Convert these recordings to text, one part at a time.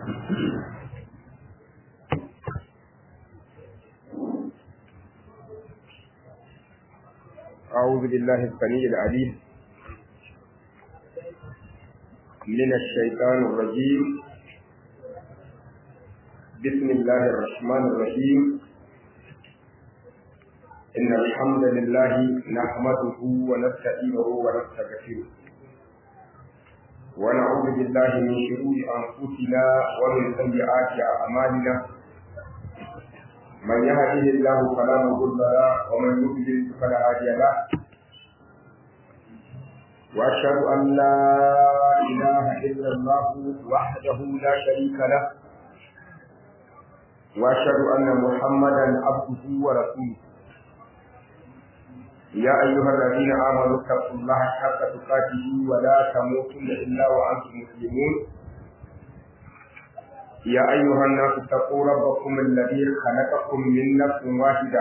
أعوذ بالله السميع العليم من الشيطان الرجيم بسم الله الرحمن الرحيم إن الحمد لله نحمده ونستعينه ونستغفره ونعوذ بالله من شرور أنفسنا ومن سيئات أعمالنا من يهده الله فلا مضل له ومن يضلل فلا هادي له واشهد ان لا اله الا الله وحده لا شريك له واشهد ان محمدا عبده ورسوله يا ايها الذين امنوا اتقوا الله حق تقاته ولا تموتن الا وانتم مسلمون يا أيها الناس اتقوا ربكم الذي خلقكم من نفس واحدة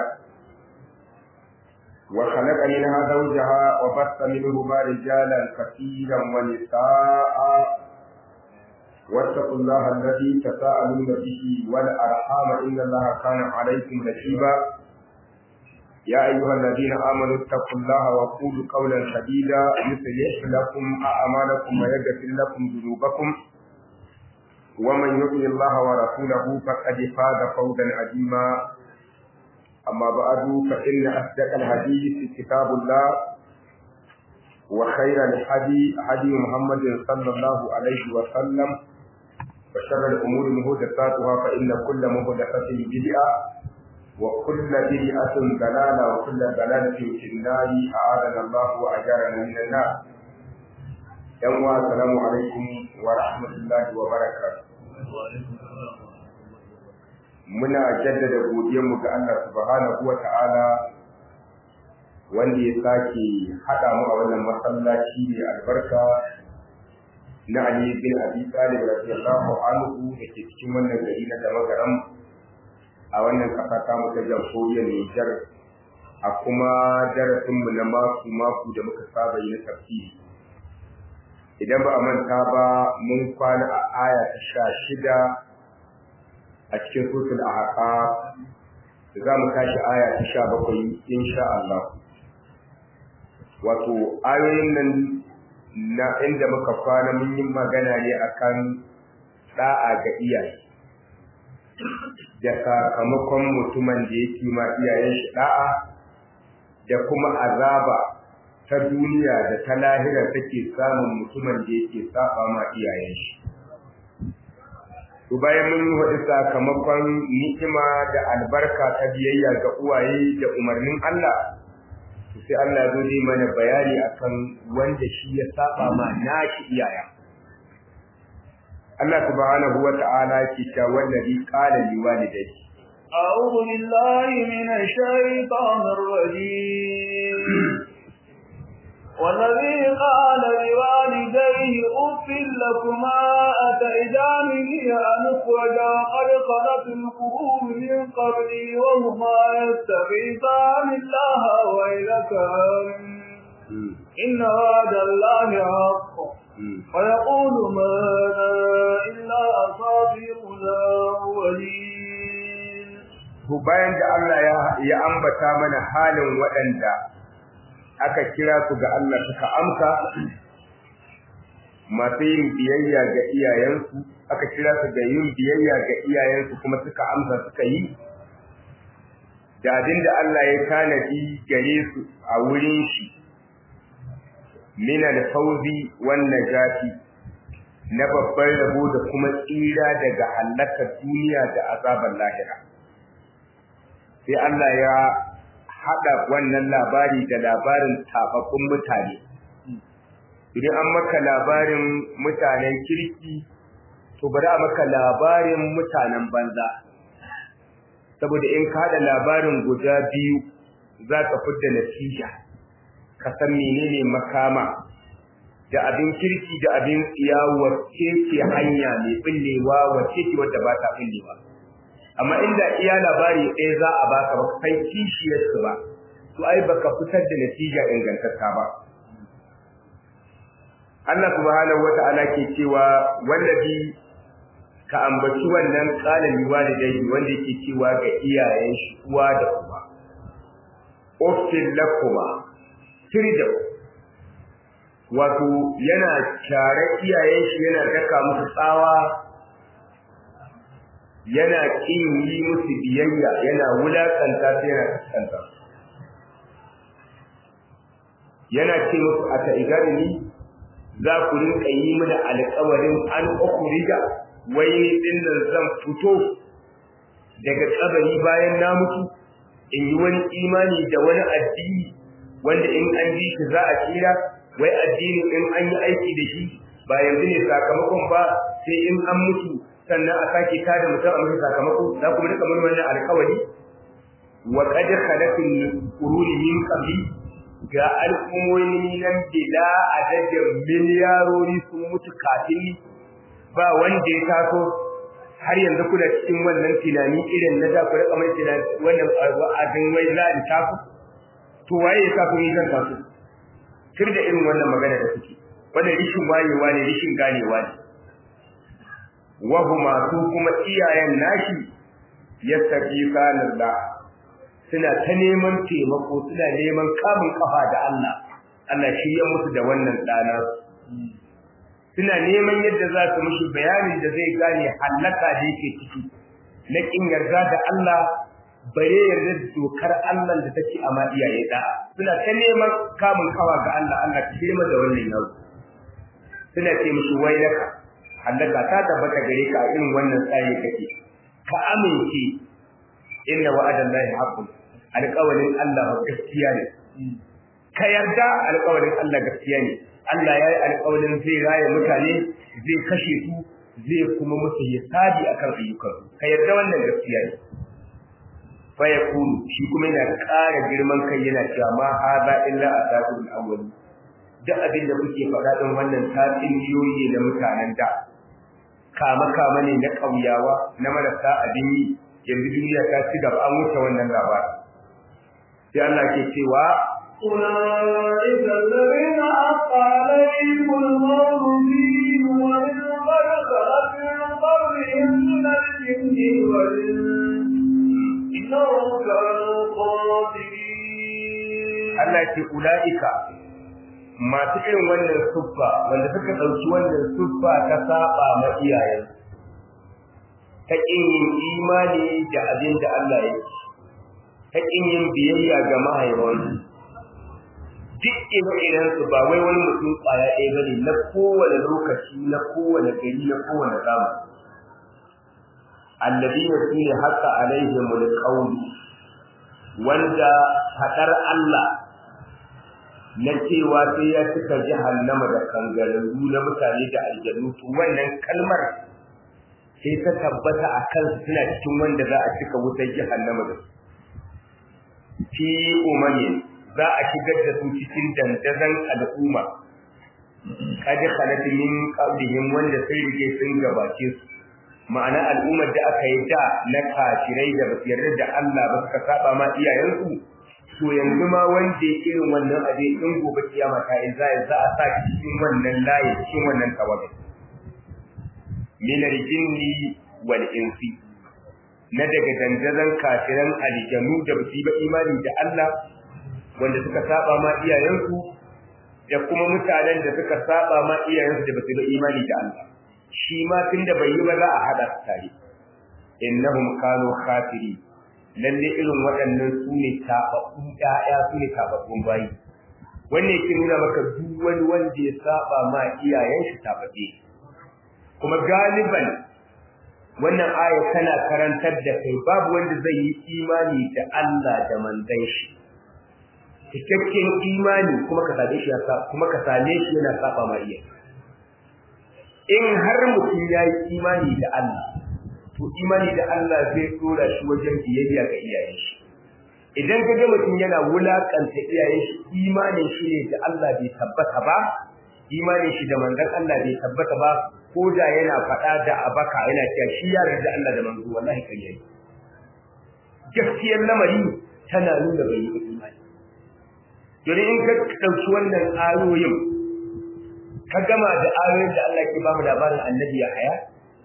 وخلق منها زوجها وبث منهما رجالا كثيرا ونساء واتقوا الله الذي تساءلون به والأرحام إن الله كان عليكم رقيبا يا أيها الذين آمنوا اتقوا الله وقولوا قولا سديدا يصلح لكم أعمالكم ويغفر لكم ذنوبكم ومن يطع الله ورسوله فقد فاز فوزا عظيما أما بعد فإن أصدق الحديث كتاب الله وخير الحدي هدي محمد صلى الله عليه وسلم وشر الأمور محدثاتها فإن كل محدثة بدعة وكل بدعة ضلالة وكل ضلالة في النار أعاذنا الله وأجارنا من النار yan wa assalamu alaikum wa rahmatullahi wa barakatuh muna jaddada godiyarmu ga Allah subhanahu wa ta'ala wanda ya sake haɗa mu a wannan masallaci mai albarka na Ali bin Abi Talib radiyallahu anhu da ke cikin wannan gari na Damagaram a wannan ƙasa ta mu ta jamhuriyar Nijar a kuma darasinmu na mako mako da muka saba yi na tafsiri idan ba a manta ba mun kwana a aya ta sha shida a cikin sutul ahqa za mu tashi aya ta sha bakwai insha Allah wato ayoyin nan na inda muka kwana mun yi magana ne akan da'a ga iyaye da sakamakon mutumin da yake ma iyayen shi da'a da kuma azaba ta duniya da ta lahira take samun mutumin da yake saba ma iyayen shi to bayan mun yi wadi sakamakon ni'ima da albarka ta biyayya ga uwaye da umarnin Allah to sai Allah ya zo yi mana bayani akan wanda shi ya saba ma nashi iyaya Allah subhanahu wa ta'ala ke cewa wallazi qala liwalidayhi أعوذ بالله من الشيطان الرجيم والذي قال لوالديه أف لكما أتئدانني أن أخرج وقد خلت القرون من قبلي وهما يستغيثان الله ويلك إن وعد الله حق ويقول ماذا إلا أصابر الأولين bayan da Allah ya ambata mana halin waɗanda aka kira su ga Allah suka amsa masu yin biyayya ga iyayensu aka kira su ga yin biyayya ga iyayensu kuma suka amsa suka yi da abin da Allah ya tanadi gare su a wurin shi min al-fawzi wan najati na babban rabo da kuma tsira daga halakar duniya da azabar lahira sai Allah ya haɗa wannan labari da labarin tafaffun mutane. Idan an maka labarin mutanen kirki, to bari a maka labarin mutanen banza. Saboda in ka haɗa labarin guda biyu za ka fidda natija, ka san menene makama da abin kirki da abin tsiya wacce ce hanya mai ɓullewa wacce ce wadda ba ta ɓullewa. amma inda iya labari ɗaya za a baka ba san kishiyarsu ba to ai baka fitar da natija ingantacca ba Allah subhanahu wata'ala ke cewa wallabi ka ambaci wannan qala liwalidayhi wanda yake cewa ga iyayen shi uwa da uba uffil lakuma tirda wato yana tare iyayen shi yana daka musu tsawa yana kin yi musu biyayya yana wulakanta sai yana kaskanta yana ce musu a ta'igarini za ku rinka yi mana alƙawarin an ukhrija wai ni din nan zan fito daga kabari bayan na mutu in yi wani imani da wani addini wanda in an ji shi za a tsira wai addini in an yi aiki da shi ba yanzu ne sakamakon ba sai in an mutu sannan a sake tada mutum a mutu sakamako za ku rika mun wannan alƙawari wa qad khalaqul quruni min qabli ga al'ummomi nan bila adadin miliyarori sun mutu kafin ba wanda ya taso har yanzu kuna cikin wannan tunani irin na da ku rika mai tunani wannan wa'azin wai za a taso to waye ya taso ni zan taso kir da irin wannan magana da kuke wannan rishin wayewa ne rishin ganewa ne wa huma su kuma iyayen nashi yastaghifana Allah suna ta neman taimako suna neman kamun kafa da Allah Allah shi ya musu da wannan dana suna neman yadda za su mishi bayanin da zai gane halaka da yake ciki na kin yarda da Allah bare yarda da dokar Allah da take a ma iyaye da suna ta neman kamun kawa ga Allah Allah ka shirma da wannan yau suna ce mishi wailaka halaka ta tabbata gare ka a irin wannan tsaye kake ka amince inna wa'adallahi haqqun alƙawarin Allah gaskiya ne ka yarda alƙawarin Allah gaskiya ne Allah ya yi alƙawarin zai raye mutane zai kashe su zai kuma musu hisabi akan ayyukan ka yarda wannan gaskiya ne fa yakunu shi kuma yana ƙara girman kai yana cewa ma hadha illa asatul awwal duk abin da kuke faɗa din wannan tatsuniyoyi na mutanen da kama kama ne na ƙauyawa na marasa abin yi yanzu duniya ta ci gaba an wuce wannan labari sai Allah ke cewa أولئك الذين حق عليهم الموت فيه ومن قد خلت من قبلهم من الجن والإنس إنهم كانوا خاسرين Allah ce ula'ika masu irin wannan suffa wanda suka ɗauki wannan suffa ta saba ma iyayen ta ƙin yin imani da abin da Allah ya ce ta ƙin yin biyayya ga mahaifansu duk ire-iren su ba wai wani mutum ƙwaya ɗaya bane na kowane lokaci na kowane gari na kowane zamani alladina su ne haka alaihimul qawl wanda faɗar Allah na cewa sai ya cika jahannama da kangararru na mutane da aljannu to wannan kalmar sai ta tabbata a kansu suna cikin wanda za a cika wutar jahannama da su fi umamin za a shigar da su cikin dandazon al'umma kaji khalat min qablihim wanda sai rike sun gabace su ma'ana al'ummar da aka yi da na kafirai da basu yarda da Allah ba suka saba ma iyayensu to yanzu ma wanda ya irin wannan abin in gobe kiyama ta yi za za a sa cikin wannan layi cikin wannan tawaga min al-jinni wal insi na daga dandazon kafiran aljanu da basu ba imani da Allah wanda suka saba ma iyayensu da kuma mutanen da suka saba ma iyayensu da basu ba imani da Allah shi ma tunda bai yi ba za a hada su tare innahum kanu khafiri lalle irin waɗannan su ne tababbun ƴaƴa su ne tababbun bayi wannan yake nuna maka duk wani wanda ya saba ma iyayen shi tababbe kuma galiban wannan aya tana karantar da kai babu wanda zai yi imani da Allah da manzon shi cikakken imani kuma ka same shi kuma ka same shi yana saba ma iyaye in har mutum ya yi imani da Allah to imani da Allah zai dora shi wajen biyayya ga iyayen shi idan ka ga mutum yana wulakanta iyayen shi imanin shi ne da Allah bai tabbata ba imanin shi da manzon Allah bai tabbata ba ko da yana faɗa da abaka yana cewa shi ya yarda Allah da manzo wallahi kai yayi gaskiyar lamari tana nuna bai yi imani Dole in ka ɗauki wannan ayoyin ka gama da ayoyin da Allah ke bamu labarin annabi ya haya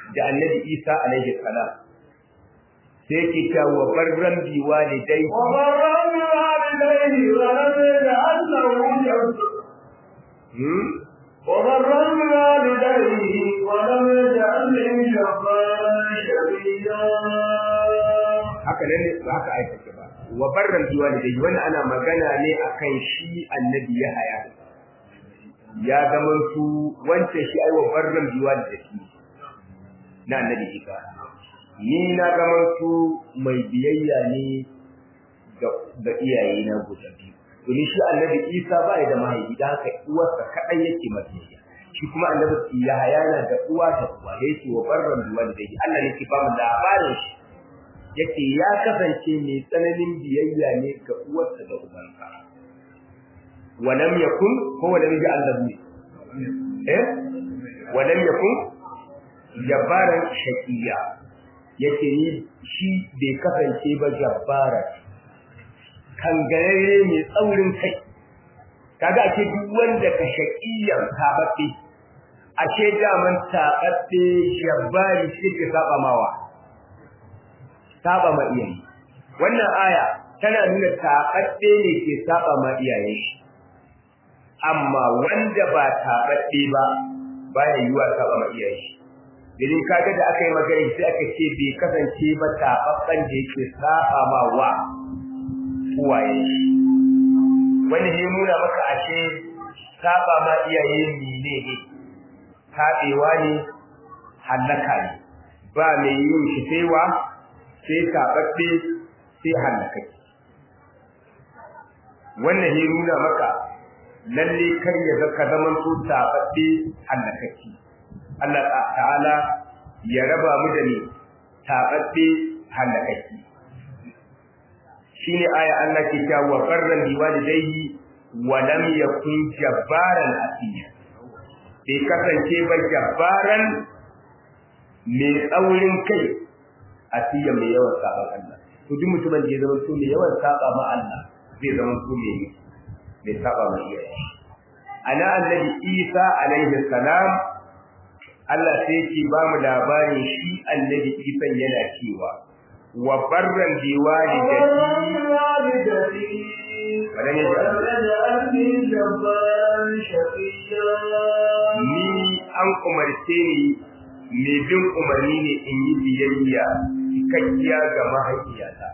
da annabi Isa alaihi salam sai yake cewa wa barran bi walidai وبرا بوالديه ولم يجعل له جنبا hmm? وبرا بوالديه ولم يجعل له جبارا شقيا haka nan ne ba haka aikata ba wa barran bi walidai wannan ana magana ne akan shi annabi Yahaya ya zaman su wance shi ai wa barran bi walidai na annabi Isa ni na zaman su mai biyayya ne ga ga iyaye na guda biyu domin shi annabi Isa ba ya da mahaifi da haka uwarsa kadai yake mabiyayya shi kuma annabi Yahaya na da uwa da uwa da yake wa barran bi walidai Allah ne ke ba mu labarin shi yake ya kasance mai tsananin biyayya ne ga uwarsa da ubansa walam yakun ko walam yaj'al lahu eh walam yakun jabbaran shaqiya yake ni shi bai kasance ba jabbara kangarare mai tsaurin kai kaga ake duk wanda ka shaqiyan tababbe ashe daman tababbe jabbari shi ke saba mawa saba ma iyaye wannan aya tana nuna taɓaɗɗe ne ke saba ma iyaye shi amma wanda ba taɓaɗɗe ba baya yiwa saba ma iyaye shi domin kaga da aka yi magana sai aka ce bai kasance ba taɓaɓɓen da yake saba ma wa uwaye shi wani ne nuna maka ashe saba ma iyaye mene ne taɓewa ne hallaka ne ba mai yin shi sai wa sai taɓaɓɓe sai hallakaki wannan ya nuna maka lalle kar ya ga ka zaman su taɓaɓɓe hallakaki Allah ta'ala ya raba mu da ni taɓaɓɓe hallakaki shine aya Allah ke cewa wa farran bi walidayhi wa lam yakun jabbaran asiya bai kasance ba jabbaran mai tsaurin kai asiya mai yawan saban Allah to duk mutumin da ya zama so mai yawan saba ma Allah zai zama so mai mai saba ma iyaye ana annabi Isa alaihi salam Allah sai yake ba mu labarin shi annabi Isa yana cewa wa barran bi walidati ولم يجعلني جبارا شقيا ni an umarce ni mai bin umarni ne in yi biyayya cikakkiya ga mahaifiyata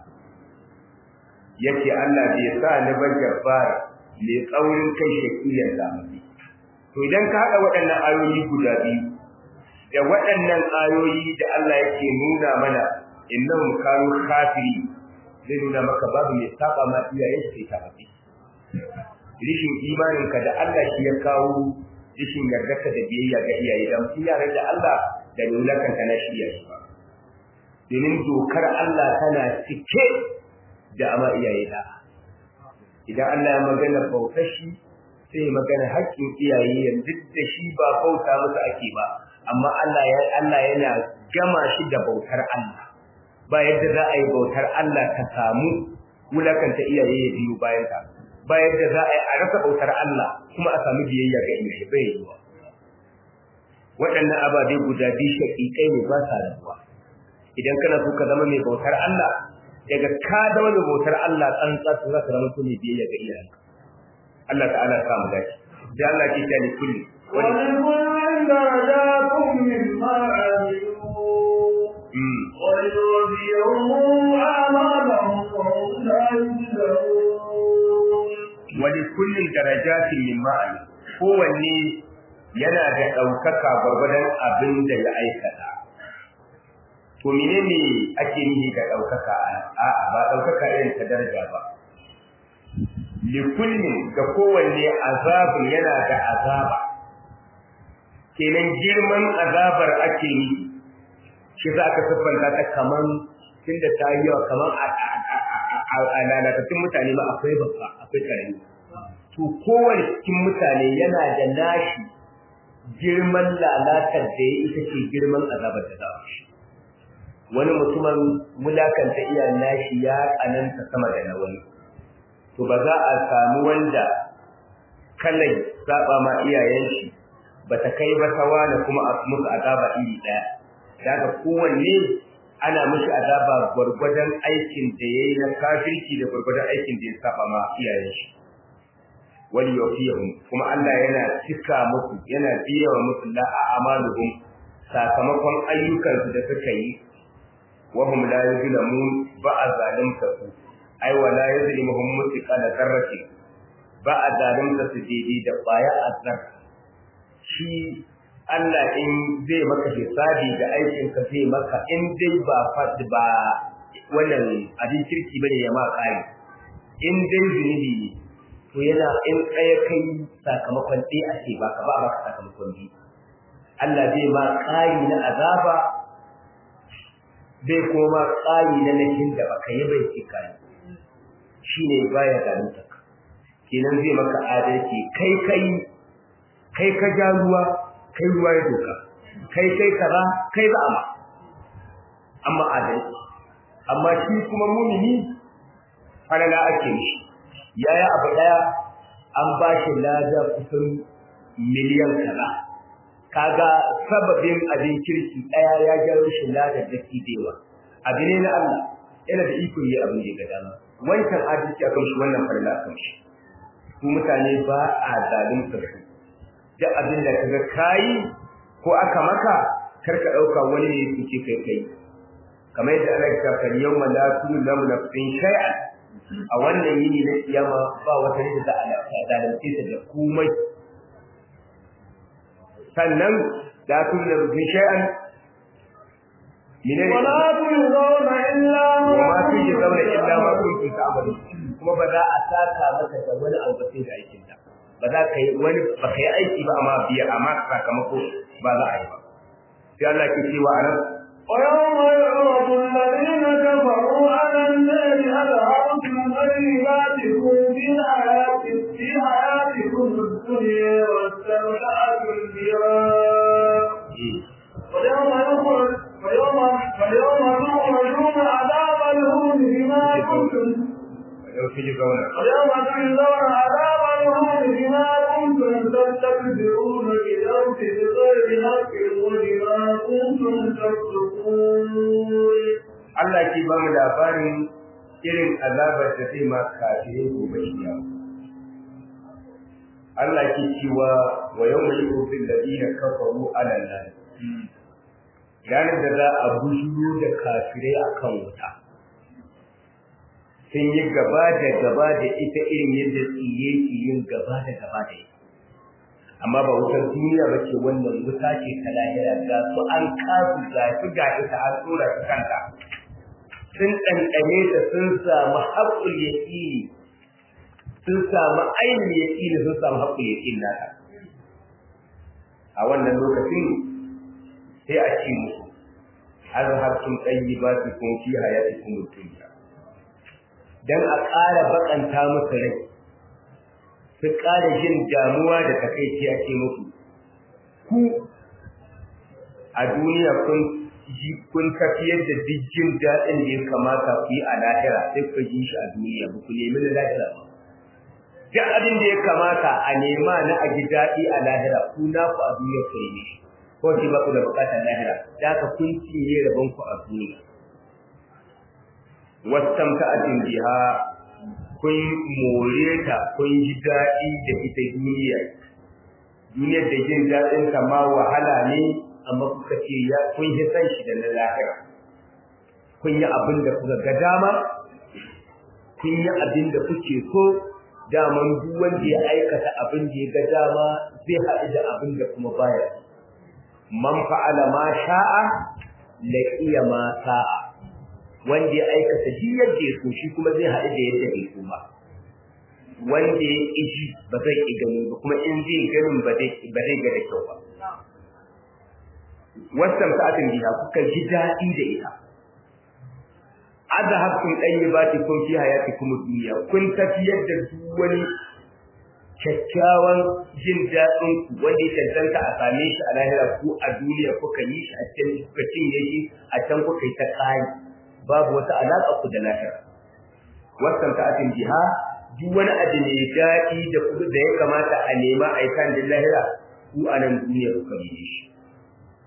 yake Allah bai sa ni ba jabbara mai tsaurin kai shakiyar zamani to idan ka haɗa waɗannan ayoyi guda biyu da waɗannan ayoyi da Allah yake nuna mana innahum kanu kafiri zai nuna maka babu mai saba ma iyayen sai ta faɗi rishin imaninka da Allah shi ya kawo rishin yardarka da biyayya ga iyaye da mutum ya da Allah da nulakan ka na shi ya shi ba domin dokar Allah tana cike da ama iyaye da idan Allah ya magana bautar shi sai ya magana haƙƙin iyaye yanzu da shi ba bauta musu ake ba amma Allah ya Allah yana gama shi da bautar Allah ba yadda za a yi bautar Allah ta samu wulakanta iyaye ya biyu bayan ta ba yadda za a yi a rasa bautar Allah kuma a samu biyayya ga iyaye bai yi wa waɗannan ababe guda biyu shaƙiƙai ne ba sa rabuwa idan kana so ka zama mai bautar Allah daga ka zama mai bautar Allah tsantsa to za ka zama so mai biyayya ga iyayenka Allah ta'ala ya samu dace sai Allah ke ta ni kulli ولكل درجات مما عملوا mm ويوفيهم أعمالهم وهم لا يظلمون wani kullum darajatin min ma'ani kowanne yana da ɗaukaka gwargwadon abin da ya aikata to menene ake nihi da ɗaukaka a'a ba ɗaukaka irin ta daraja ba likullin ga kowanne azabun yana da azaba kenan girman azabar ake yi shi za ka siffanta ta kaman tunda ta yi yawa kaman a lalatattun mutane ma akwai babba akwai karami to kowane cikin mutane yana da nashi girman lalatar da ya ita ce girman azabar da za a shi wani mutumin mulakanta iyayen nashi ya tsananta sama da na wani to ba za a samu wanda kalai saba ma iyayen shi ba ta kai ba ta wani kuma a musu azaba iri ɗaya daga kowanne ana mishi azaba gwargwadon aikin da yayi na kafirci da gwargwadon aikin da ya saba ma iyayen shi wali yawfiyahum kuma Allah yana cika muku yana biya wa musu la a'maluhum sakamakon ayyukansu da suka yi wa hum la yuzlamun ba a zalimta su ai wa la yuzlimuhum mutqala zarrati ba a zalimta su daidai da baya azzar shi Allah in zai maka hisabi da aikin ka zai maka in dai ba fadi ba wannan abin kirki bane ya ma kai in dai zunubi ne to yana in ɗaya kai sakamakon ɗaya a ce baka ba baka sakamakon biyu Allah zai ma ƙari na azaba zai kuma ƙari na nakin da baka yi bai ce kai shine baya zalunta kenan zai maka adalci kai kai kai ka ja ruwa kai ruwa ya doka kai kai kaza kai za a amma adalci amma shi kuma mumini falala ake mishi yaya abu daya an ba shi lada kusan miliyan kaza kaga sababin abin kirki daya ya gyaro shi lada da kidewa abu ne na Allah yana da iko yi abin da ga dama wancan adalci akan shi wannan falala akan shi su mutane ba a zalunta su duk abin da kaga kai ko aka maka karka dauka wani ne suke kai kai kamar yadda Allah ya ce yawma la tuzlamu nafsin shay'an a wannan yini na kiyama ba wata rida da Allah zalunce ta da komai sannan la tuzlamu nafsin shay'an minai ولا تجزون إلا wa ما ma tuje zauna كنتم illa ma تعملون kuntum ta'malun kuma ba za a saka maka da wani abu ba sai da aikin ta ba za ka yi wani ba ka yi aiki ba amma biya amma sakamako ba za a yi ba sai Allah ke cewa a nan ويوم يعرض الذين كفروا على النار أذهبتم طيباتكم في حياة في حياتكم الدنيا واستمتعتم بها ويوم يخرج ويوم ويوم تخرجون عذاب الهون بما كنتم yau kiji zauna ويوم تجزون عذاب الهون بما كنتم تستكبرون في الأرض بغير حق وبما كنتم تفسقون Allah ke ba mu labarin irin azabar da zai ma kafirai gobe kiyama Allah ke cewa wa yawma yu'til ladina kafaru ala nar ranar da za a bujuro da kafirai akan wuta sun yi gaba da gaba da ita irin yadda tsiye ke yin gaba da gaba da ita amma ba wutar duniya ba ce wannan wuta ce ta lahira ga su an kasu ga su ga ita an tsora su kanta sun ɗanɗane ta sun samu haƙƙul yaƙini sun samu ainihin yaƙini sun samu haƙƙul yaƙini nata a wannan lokacin sai a ce musu azhabtum tayyibatikum fi hayatikum ad-dunya dan a ƙara bakanta musu rai su ƙara jin damuwa da takaici a ce musu ku a duniya kun ji kun tafiyar da duk jin daɗin da ya kamata ku yi a lahira sai ku ji shi a duniya ba ku nemi na lahira ba duk abin da ya kamata a nema na a ji daɗi a lahira ku na ku a duniya ku yi shi ko shi ba ku da buƙatar lahira da haka kun cinye rabon ku a duniya wastamta'atin biha kun more ta kun ji daɗi da ita duniya duniyar da jin daɗin ta ma wahala ne amma kuka ce ya kun yi san shi da na lahira kun yi abin da kuka ga dama kun yi abin da kuke so daman duk wanda ya aikata abin da ya ga dama zai haɗu da abin da kuma baya man fa'ala ma sha'a laqiya ma sa'a wanda ya aikata shi yadda ya so shi kuma zai haɗu da yadda bai so ba wanda ya ƙiji ba zai ƙi gani ba kuma in zai ganin ba zai ba zai ga da kyau ba wasan sa'atin biha kuka ji daɗi da ita azhabtum tayyibatikum fi hayatikum ad-dunya kun tafiyar da duk wani kyakkyawan jin daɗin ku wanda ya cancanta a same shi a lahira ku a duniya kuka yi shi a can kuka cinye shi a can kuka yi ta ƙari babu wata alaƙa ku da lahira wasan ta'atin biha duk wani abu ne daɗi da ku da ya kamata a nema a yi kan da lahira ku a nan duniya kuka yi shi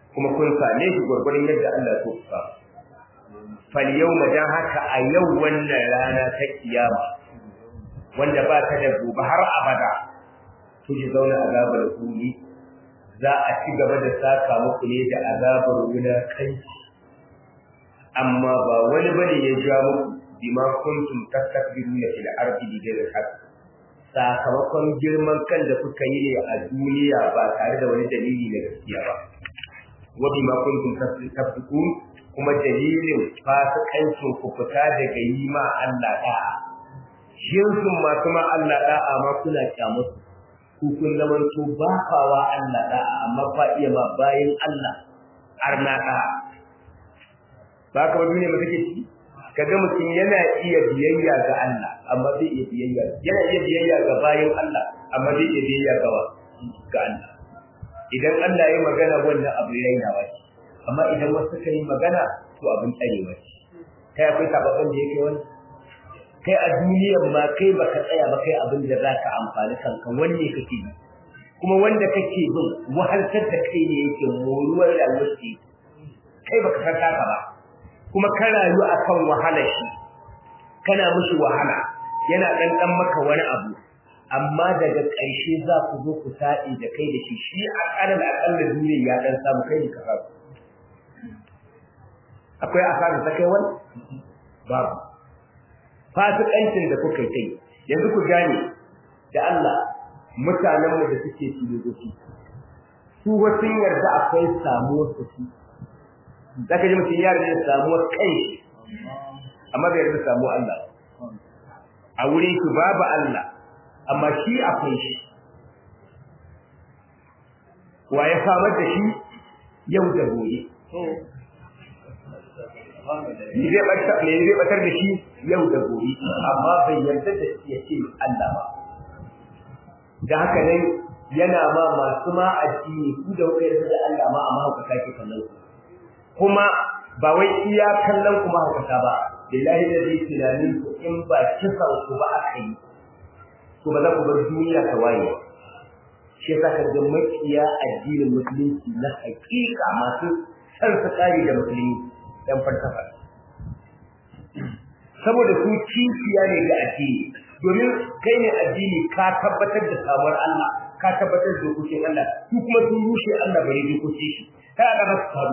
kuma kun same shi gurgurin yadda Allah ya so ku samu fal yawma dan haka a yau wannan rana ta kiyama wanda ba ta da gobe har abada ku ji zauna azabar kuni za a ci gaba da saka muku ne da azabar wulakanci amma ba wani bane ya ja muku bima kuntum tastakbiruna fil ardi bighayri haqq sakamakon girman kan da kuka yi ne a duniya ba tare da wani dalili na gaskiya ba wa bima kuntum tafsiqun kuma dalilin fasikancin ku fita daga yi ma Allah da'a jinsin masu ma Allah da'a ma kuna kyamusu ku kun zaman to ba kawa Allah da'a amma fa iya ma bayin Allah arna da'a ba ka wani ne mu take ciki kaga mutum yana iya biyayya ga Allah amma bai iya biyayya yana iya biyayya ga bayin Allah amma bai iya biyayya ga ga Allah idan Allah ya magana wannan abu rainawa ce amma idan wasu suka yi magana to abin tsarewa ce kai akwai sababbin da yake wani kai a duniyar ma kai baka tsaya ba kai abin da zaka amfani kanka wanne kake yi kuma wanda kake bin wahaltar da kai ne yake moruwar rayuwar ce kai baka san haka ba kuma ka rayu akan wahala shi kana mishi wahala yana dan dan maka wani abu amma daga ƙarshe za ku zo ku saɗi da kai da shi shi a ƙarar aƙalla duniya ya dan samu kai ka samu akwai asara ta kai wani babu fasikancin da kuka yi yanzu ku gane da Allah mutanen mu da suke filosofi su wasu yarda akwai samuwar su su zaka ji mutum ya yarda samuwar kai amma bai yarda samu Allah a wurin shi babu Allah amma shi akwai shi wa ya samar da shi yau da gobe me zai batar da shi yau da gobe amma bai yarda da shi ya ce Allah ba da haka nan yana ma masu ma addini ku da kuka yarda da Allah ma amma haka kake kallon su kuma ba wai iya kallon kuma haka ba billahi da zai tunanin ku in ba kisan ku ba aka yi to ba za ku bar duniya ta waye shi yasa ka ga makiya addinin musulunci na hakika masu san su kare da musulunci dan falsafa saboda su kishiya ne ga addini domin kai ne addini ka tabbatar da samuwar Allah ka tabbatar da dokokin Allah su kuma sun rushe Allah bare dokokin shi kai aka ba su faru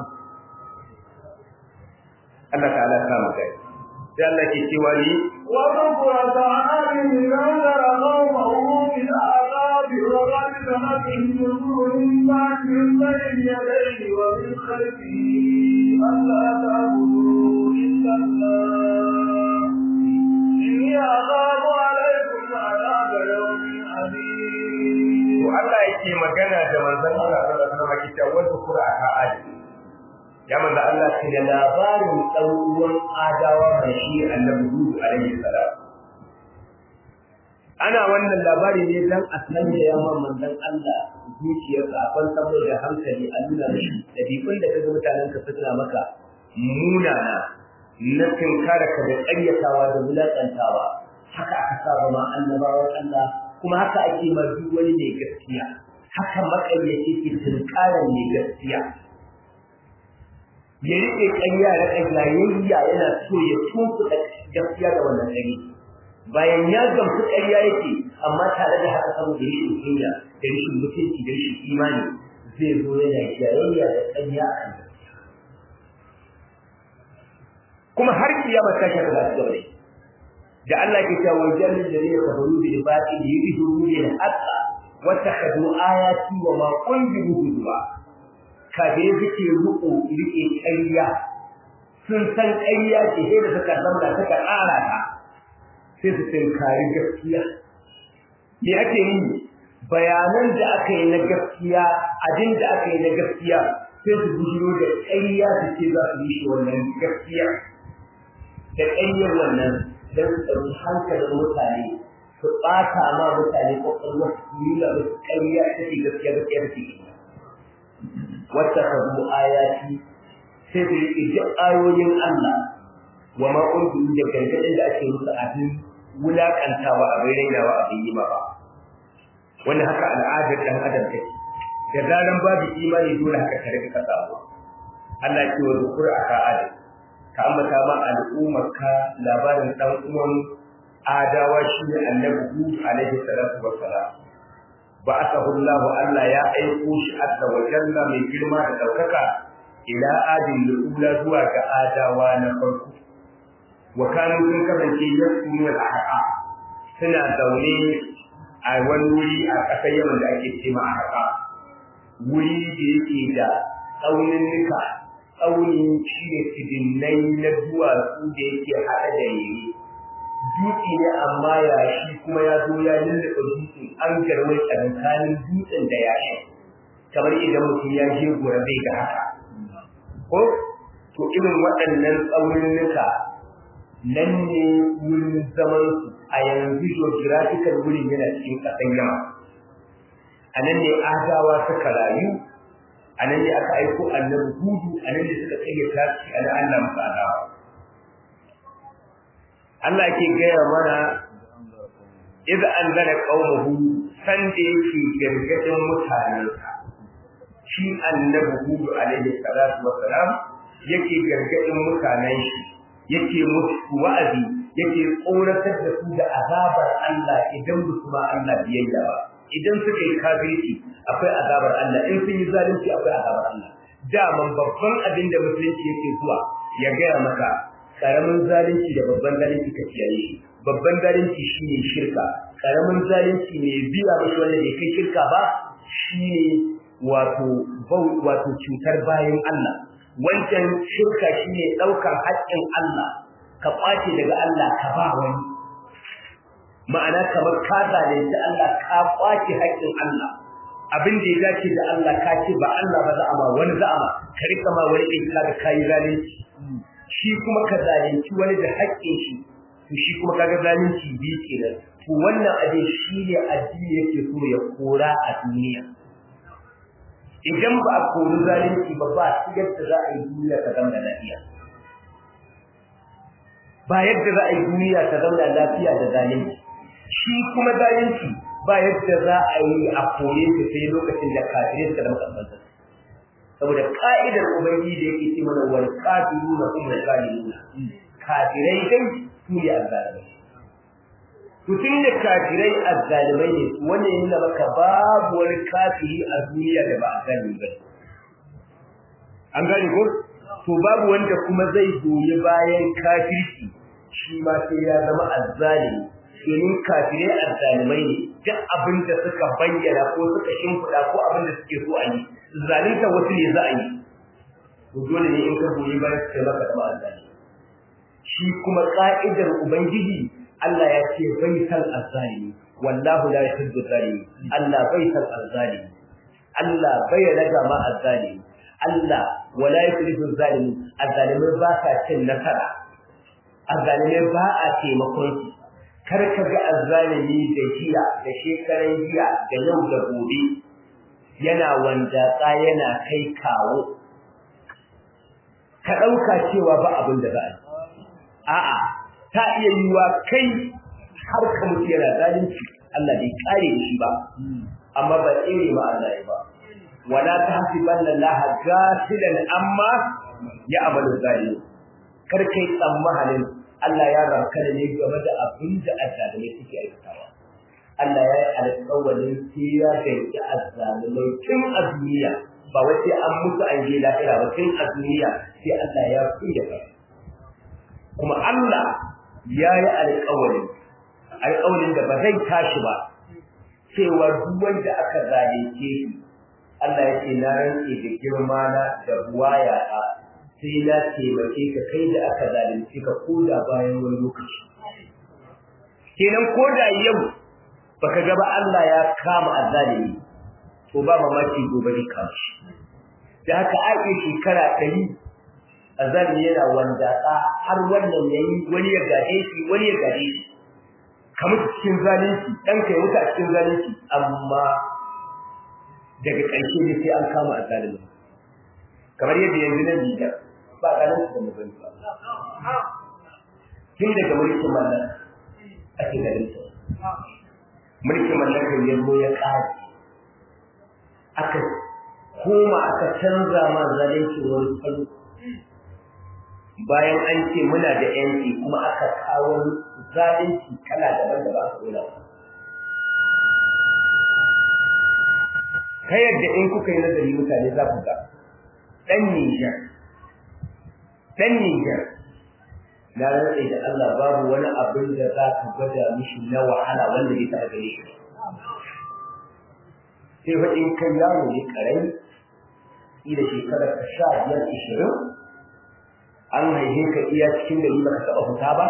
Allah ta'ala ta mu kai sai Allah ke cewa ni wa bukrata amin nazara qawmahu bil aqab wa qad tamakin nuruhum ba'dhum bayna yadayhi wa min khalfihi alla ta'budu illa Allah inni aghabu alaykum adhab yawmin adhim to Allah yake magana da manzon Allah sallallahu alaihi wasallam ke cewa wa bukrata amin ya manzo Allah ke da labarin ɗauruwan adawa mai shi annabi Hud alaihi salam ana wannan labari ne dan a san da yawa manzon Allah zuciyarsa a kwantar mai da hankali a nuna mishi ɗabi'un da kaga mutanen ka suna maka munana na tinkara ka da ƙaryatawa da wulaƙantawa haka aka saba ma annabawan Allah kuma haka ake ma duk wani mai gaskiya haka maƙayyaci ke tinkarar mai gaskiya ya riƙe ƙarya da ƙaryayya yana so ya tunkuɗa gaskiya da wannan ɗari bayan ya gamsu ƙarya yake amma tare da haka saboda rashin kunya da rashin mutunci da rashin imani zai zo yana jayayya da ƙarya a kan kuma har kiyama ta shaka da gaba da Allah ke cewa wajen da zai kafaru bil batil yuridu bil haqqa wa takhadu ayati wa ma unziru hudwa kafirai suke ruko rike ƙarya sun san ƙarya ce sai da suka zamana suka ƙara ta sai su tinkari gaskiya me ake yi bayanan da aka yi na gaskiya abin da aka yi na gaskiya sai su bujiro da ƙarya su ce za su yi shi wannan gaskiya da ƙaryar wannan don su ɗauki hankalin mutane su ɓata ma mutane ƙwaƙwalwar su yi da ƙarya ta ce gaskiya gaskiya ta ce wata kazu ayati sai su riƙe duk ayoyin Allah wa ma unziru da gargaɗin da ake musu abin wulaƙantawa abin rainawa abin yi ba wannan haka al'adar ɗan adam take da zaran babu imani dole haka ka rika samu Allah ya ce wa zukur aka adam ka ambata ma al'ummarka labarin dan uwan adawa shi ne annabi Hud alaihi salatu wassalam ba'athahu Allah Allah ya aiko shi azza wa jalla mai girma da daukaka ila adin lula zuwa ga adawa na farko wa kanu sun kasance yasunu al-ahqa suna zaune a wani wuri a ƙasar yaman da ake ce ma ahqa wuri da yake da tsaunin nika tsauni shi ne tidinnai na duwatsu da yake haɗa da yiri dutse ne amma yashi kuma ya zo ya lulluɓe dutsen an garwai tsakanin dutsen da yashi kamar idan mutum ya je gora zai ga haka ko to irin waɗannan tsauninnuka nan ne wurin zaman su a yanzu geographical wurin yana cikin ƙasar yamma a nan ne adawa suka rayu a nan ne aka aiko annabi hudu a nan ne suka kayyata shi a nan Allah musu adawa Allah ke gaya mana idza anzala qaumahu san da yake gargadin mutanensa shi annabi hudu alaihi salatu wassalam yake gargadin mutanen shi yake musu wa'azi yake tsoratar da su da azabar Allah idan ba su ba Allah biyayya ba idan suka yi kafirci akwai azabar Allah in sun yi zalunci akwai azabar Allah daman babban abin da musulunci yake zuwa ya gaya maka karamin zalunci da babban zalunci ka kiyaye shi babban zalunci shine shirka karamin zalunci ne biya mashi wanda bai kai shirka ba shine wato wato cutar bayan Allah wancan shirka shine daukar haƙƙin Allah ka kwace daga Allah ka ba wani ma'ana kamar ka zalunci Allah ka kwace haƙƙin Allah abin da ya dace da Allah ka ce ba Allah ba za'ama wani za'ama ka rika ma wani ɗin ka kayi zalunci shi kuma ka zalunci wani da haƙƙin shi to shi kuma kaga zalunci bi kenan to wannan abin shi ne addini yake so ya kora a duniya idan ba a kori zalunci ba ba su yadda za a yi duniya ta zama lafiya ba yadda za a yi duniya ta zama lafiya da zalunci shi kuma zalunci ba yadda za a yi a kore su sai lokacin da kafirai suka zama kasanta saboda ka'idar ubangiji da yake ce mana wal kafiruna hum zalimuna kafirai dai su ne azzalimai to tun da kafirai azzalimai ne wannan yana maka babu wani kafiri a duniya da ba azzalimi ba an gane ko to babu wanda kuma zai goyi bayan kafirci shi ma sai ya zama azzalimi domin kafirai azzalimai ne duk abin da suka bayyana ko suka shimfiɗa ko abin da suke so a yi zalunta wasu ne za a yi to dole ne in ka goyi bayan su maka zama azzalimi shi kuma ka'idar ubangiji Allah ya ce bai san azzalimi wallahu la yuhibbu zalimi Allah bai san azzalimi Allah bai raga ma azzalimi Allah wala yuhibbu zalimi azzalimai ba sa cin nasara azzalimai ba a taimakon su kar ka ga azzalimi da jiya da shekaran jiya da yau da gobe yana wanda yana kai kawo ka ɗauka cewa ba abin da za a yi a'a ta iya yiwa kai har ka mutu yana zalunci Allah bai kare shi ba amma ba tsere ma Allah ya ba wala tahsibanna Allah ghafilan amma ya amalu zalim kar kai tsammanin Allah ya ranka ne game da abin da azalimai suke aikatawa Allah ya yi alƙawarin sai ya danki azalimai tun a duniya ba wai sai an mutu an je lahira ba tun a duniya sai Allah ya kuya kai kuma Allah ya yi alƙawarin alƙawarin da ba zai tashi ba cewa duk wanda aka zalunce shi Allah ya ce na rantse da girma na da buwaya a sai na taimake ka kai da aka zalunce ka ko da bayan wani lokaci kenan ko da yau baka ga ba Allah ya kama azzalimi to ba mamaki gobe ne kama shi da haka ake shekara ɗari azali yana wanda har wannan yayi wani ya gade shi wani ya gade shi kamar cikin zalunci dan kai wuta cikin zalunci amma daga ƙarshe ne sai an kama azalimi kamar yadda yanzu nan Nijar ba ganin su da mutum ba tun daga mulkin mallan ake ganin su mulkin mallakar ya zo ya ƙare aka koma aka canza ma zalunci wani salo bayan an ce muna da yanci kuma aka kawo zalunci kala daban da ba a kula ta yadda in kuka yi nazari mutane za ku ga ɗan Nijar ɗan Nijar na rantsa da Allah babu wani abin da za ka gwada mishi na wahala wanda bai taɓa gare shi sai fa in kai yaro ne karami ila shekarar ka sha biyar ishirin an haife ka iya cikin gari baka taɓa fita ba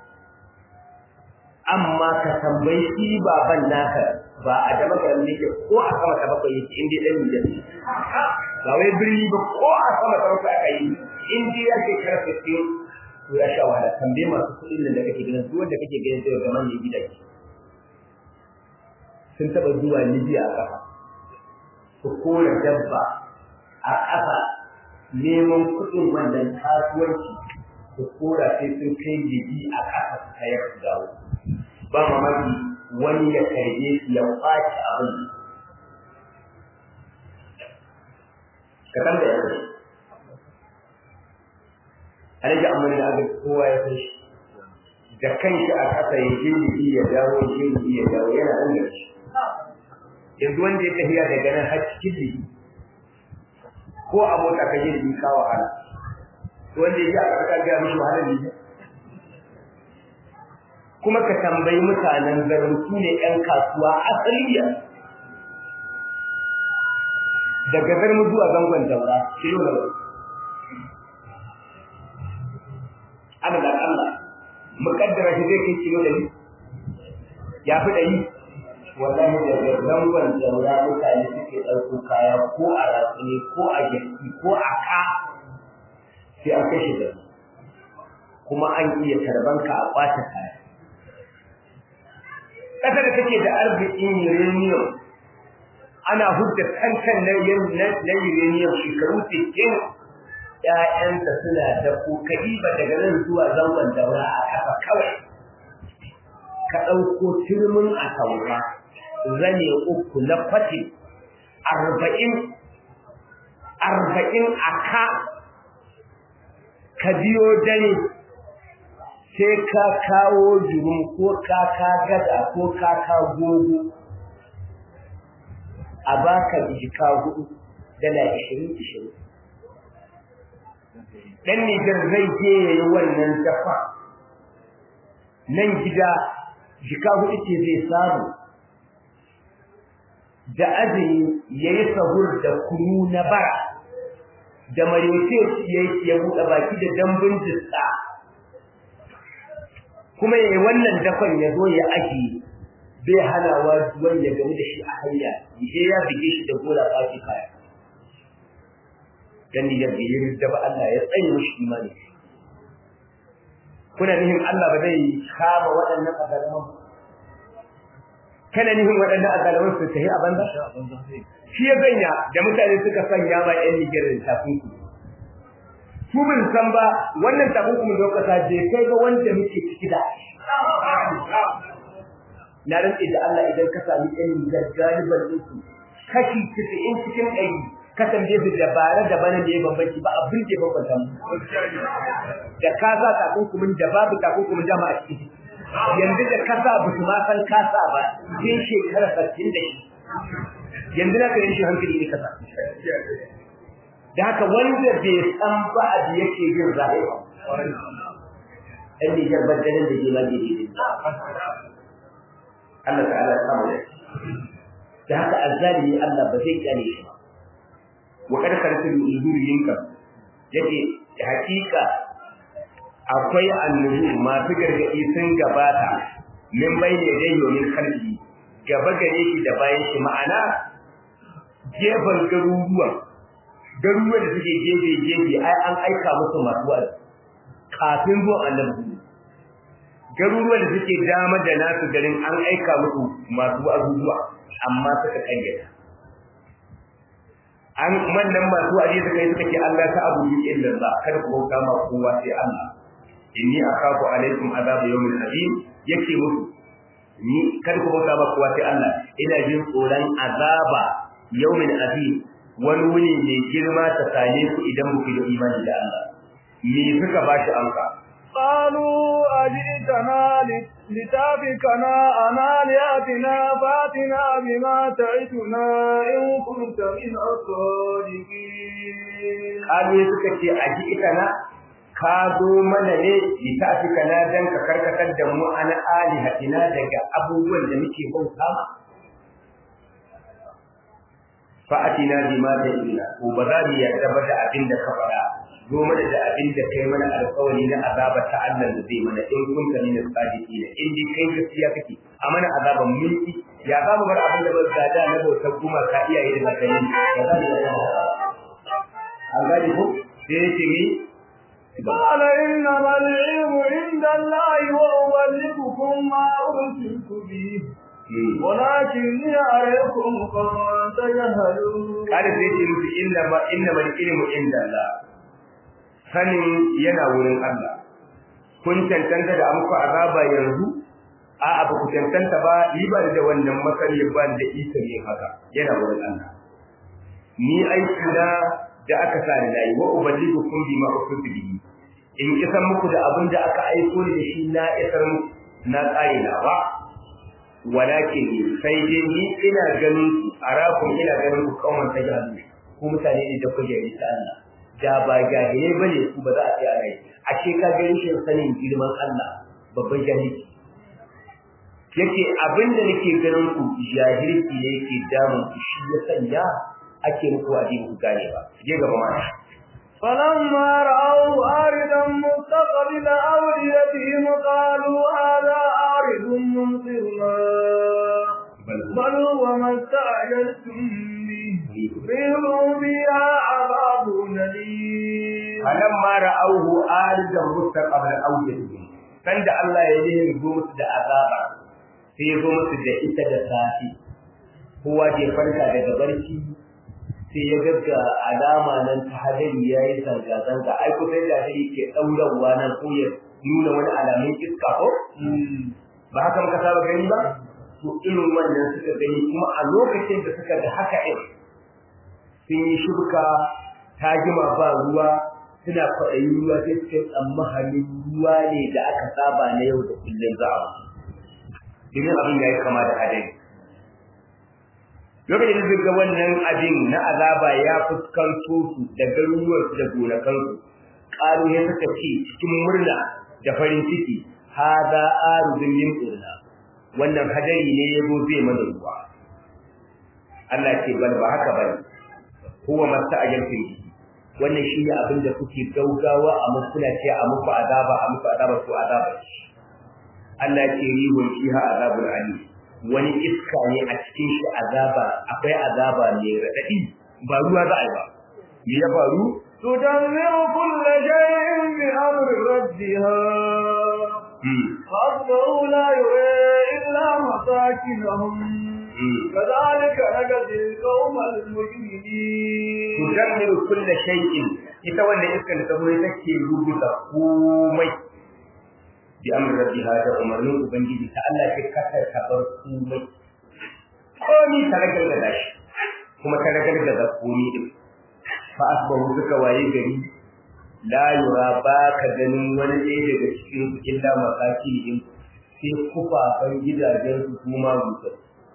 amma ka tambayi shi baban naka ba a da makarar ne ke ko a sama ta bakwai yake in dai ɗan Nijar ba wai birni ba ko a sama ta bakwai aka yi in dai ya shekara sittin to ya sha wahala tambaye masu kuɗin nan da kake ganin duk wanda kake ganin zai ga manyan gidaje sun taɓa zuwa Libya a ƙafa su kora dabba a ƙafa neman kuɗin wannan kasuwanci su kora sai sun kai jibi a ƙasa su kayar su dawo ba mamaki wani ya karbe su ya ƙwace abin ka san da ya kai alaji amma da aka kowa ya san shi da kanshi a ƙasa ya je jibi ya dawo ya je jibi ya dawo yana nan da shi yanzu wanda ya tafiya daga nan har cikin jiki ko a mota ka je jiki ka wahala wanda ya ji a ƙarƙar gaya mishi wahalar ne kuma ka tambayi mutanen garin su ne ƴan kasuwa asaliya daga zarmu zuwa zangon daura kilo na wani ana da Allah muƙaddara shi zai kai kilo ɗari ya fi ɗari wallahi daga zangon daura mutane suke ɗauko kaya ko a ratsuni ko a girki ko a ka sai an kashe da kuma an iya tarbanka a ɓata kaya ƙasar da take da arzikin uranium ana hudda kankan na uranium shekaru 60 ‘ya'yansa suna da kokari ba daga nan zuwa zangon daura a kafa kawai ka ɗauko turmin a taura zane uku na fati arba'in arba'in a ka ka biyo dare sai ka kawo jurum ko kaka gada ko kaka gogo a baka jika hudu dala ishirin ishirin dan Nijar zai je ya yi wannan dafa nan gida jika hudu ce zai samu da azumi ya yi sahur da kunu na bara da marece ya buɗe baki da dambun jista kuma ya yi wannan dafan ya zo ya ajiye bai hanawa duwan ya gamu da shi a hanya je ya bige shi da gora ɓaci kaya dan ya bige da ba Allah ya tsaye mishi imani kuna nihin Allah ba zai kama waɗannan azalaman kana nihin waɗannan azalaman su tafi a banza shi ya ganya da mutane suka sanya ma ƴan Nigeria takunkumi su bin san ba wannan takunkumin da kasa je kai ga wanda muke ciki da na rantsi da Allah idan ka sami ƴan Nijar galiban ɗinsu kashi 90 cikin ɗari ka tambaye su dabara da bana da ya bambanci ba abin da ya bambanta mu da ka sa takunkumin da babu takunkumin dama a ciki yanzu da ka sa ba su ma san ka sa ba sai shekara 60 da shi yanzu na kare shi hankali ne kasa da haka wanda bai san ba abu yake yin rayuwa ɗan Nijar badalin da ke ma gidi Allah ta'ala ya samu da da haka azzalimi Allah ba zai kyale shi wa kada karatu yinka yace hakika akwai annubu masu gargadi sun gabata min bayne dai yomin kalbi gaba gare shi da bayan shi ma'ana gefen garuruwan garuruwan da suke gefe gefe ai an aika musu masu wa'azi kafin zuwan annabi garuruwan da suke dama da nasu garin an aika musu masu abubuwa amma suka kayyata an wannan masu wa'azi suka yi suka ce Allah ta abu yi illa Allah kada ku bauta ma kowa sai Allah inni akhafu alaikum azab yawmin azim yake musu ni kada ku bauta ma kowa sai Allah ina jin tsoron azaba yawmin azim wani wuni mai girma ta same ku idan muku da imani da Allah me suka ba shi amsa قالوا أجئتنا لتافكنا عن آلهتنا فاتنا بما تعدنا إن كنت من الصادقين قالوا suka ce aji'tana ka zo mana ne litafikana dan ka karkatar da mu an alihatina daga abubuwan da muke bauta fa'atina bima ta'ina ko ba za mu yarda ba da abin da ka faɗa zo mana da abin da kai mana alƙawari na azaba ta Allah da zai mana in kun ka nuna sadiki ne in dai kai gaskiya kake a mana azaban mulki ya za mu bar abin da ba gada na bautar kuma ka iyaye da zakari ya za mu yarda an gane ko sai yake ni قال إنما العلم عند الله وأبلغكم ما أرسلت به ولكني أريكم قوما تجهلون قال sai ce musu inna ma inna mal ilmu inda Allah sanin yana wurin Allah kun tantanta da amku azaba yanzu a abu ku tantanta ba ni ba da wannan masani ba da isa ne haka yana wurin Allah ni aiki na da aka sa ni nayi wa uballigukum bima ukhti bihi in isan muku da abin da aka aiko ni da shi na isar muku na tsare na ba walakin sai dai ni ina ganin ku arakum ina ganin ku kauman ta jahannu ku mutane ne da kuke yi ta Allah da ba jahilai bane ku ba za a tsaya rai a ce ka ga rashin sanin girman Allah babban jahilci yake abinda nake ganin ku jahilci ne yake damun ku shi ya sanya ake muku addini ku gane ba je gaba ma فلما رأوا عارضا مستقبل أوليتهم قالوا هذا عارض ممطرنا بل هو ما استعجلتم به ريح فيها عذاب أليم فلما رأوه عارضا مستقبل أوليتهم sanda Allah ya yi zo musu da azaba sai ya zo musu da ita da safi kowa ke farka daga barci sai ya gagga alama nan ta hadari ya yi zanga-zanga ai kusan da hadari ke ɗaurarwa nan ko ya nuna wani alamun iska ko ba haka muka saba gani ba to irin wannan suka gani kuma a lokacin da suka ga haka ɗin sun yi shuka ta jima ba ruwa suna kwaɗayin ruwa sai suka tsammanin ruwa ne da aka saba na yau da kullum za a domin abin ya yi kama da hadari lokacin da ga wannan abin na azaba ya fuskanto su da garuruwarsu da gonakansu ƙaru ne suka ce cikin murna da farin ciki hada arudun min urna wannan hadari ne ya zo zai mana ruwa Allah ce bal ba haka bane huwa masta'ajaltum bihi wannan shi ne abin da kuke gaugawa a mukula ce a muku azaba a muku azaba to azaba Allah ce rihun fiha azabul alim wani iska ne a cikin shi azaba akwai azaba mai radadi ba ruwa za a yi ba me ya faru تدمر كل شيء بأمر ربها فأصبحوا لا يرى إلا مساكنهم كذلك نجزي القوم المجرمين تدمر كل شيء ita wanda iskar ta zo take rubuta komai bi amr rabbiha da umarnin ubangiji ta Allah ke kasar ta bar komai komai ta ragar da shi kuma ta ragar da komai din fa asbahu suka waye gari la yura ba ka ganin wani ɗaya daga cikin su illa masakin sai kufafan gidajen su kuma gusa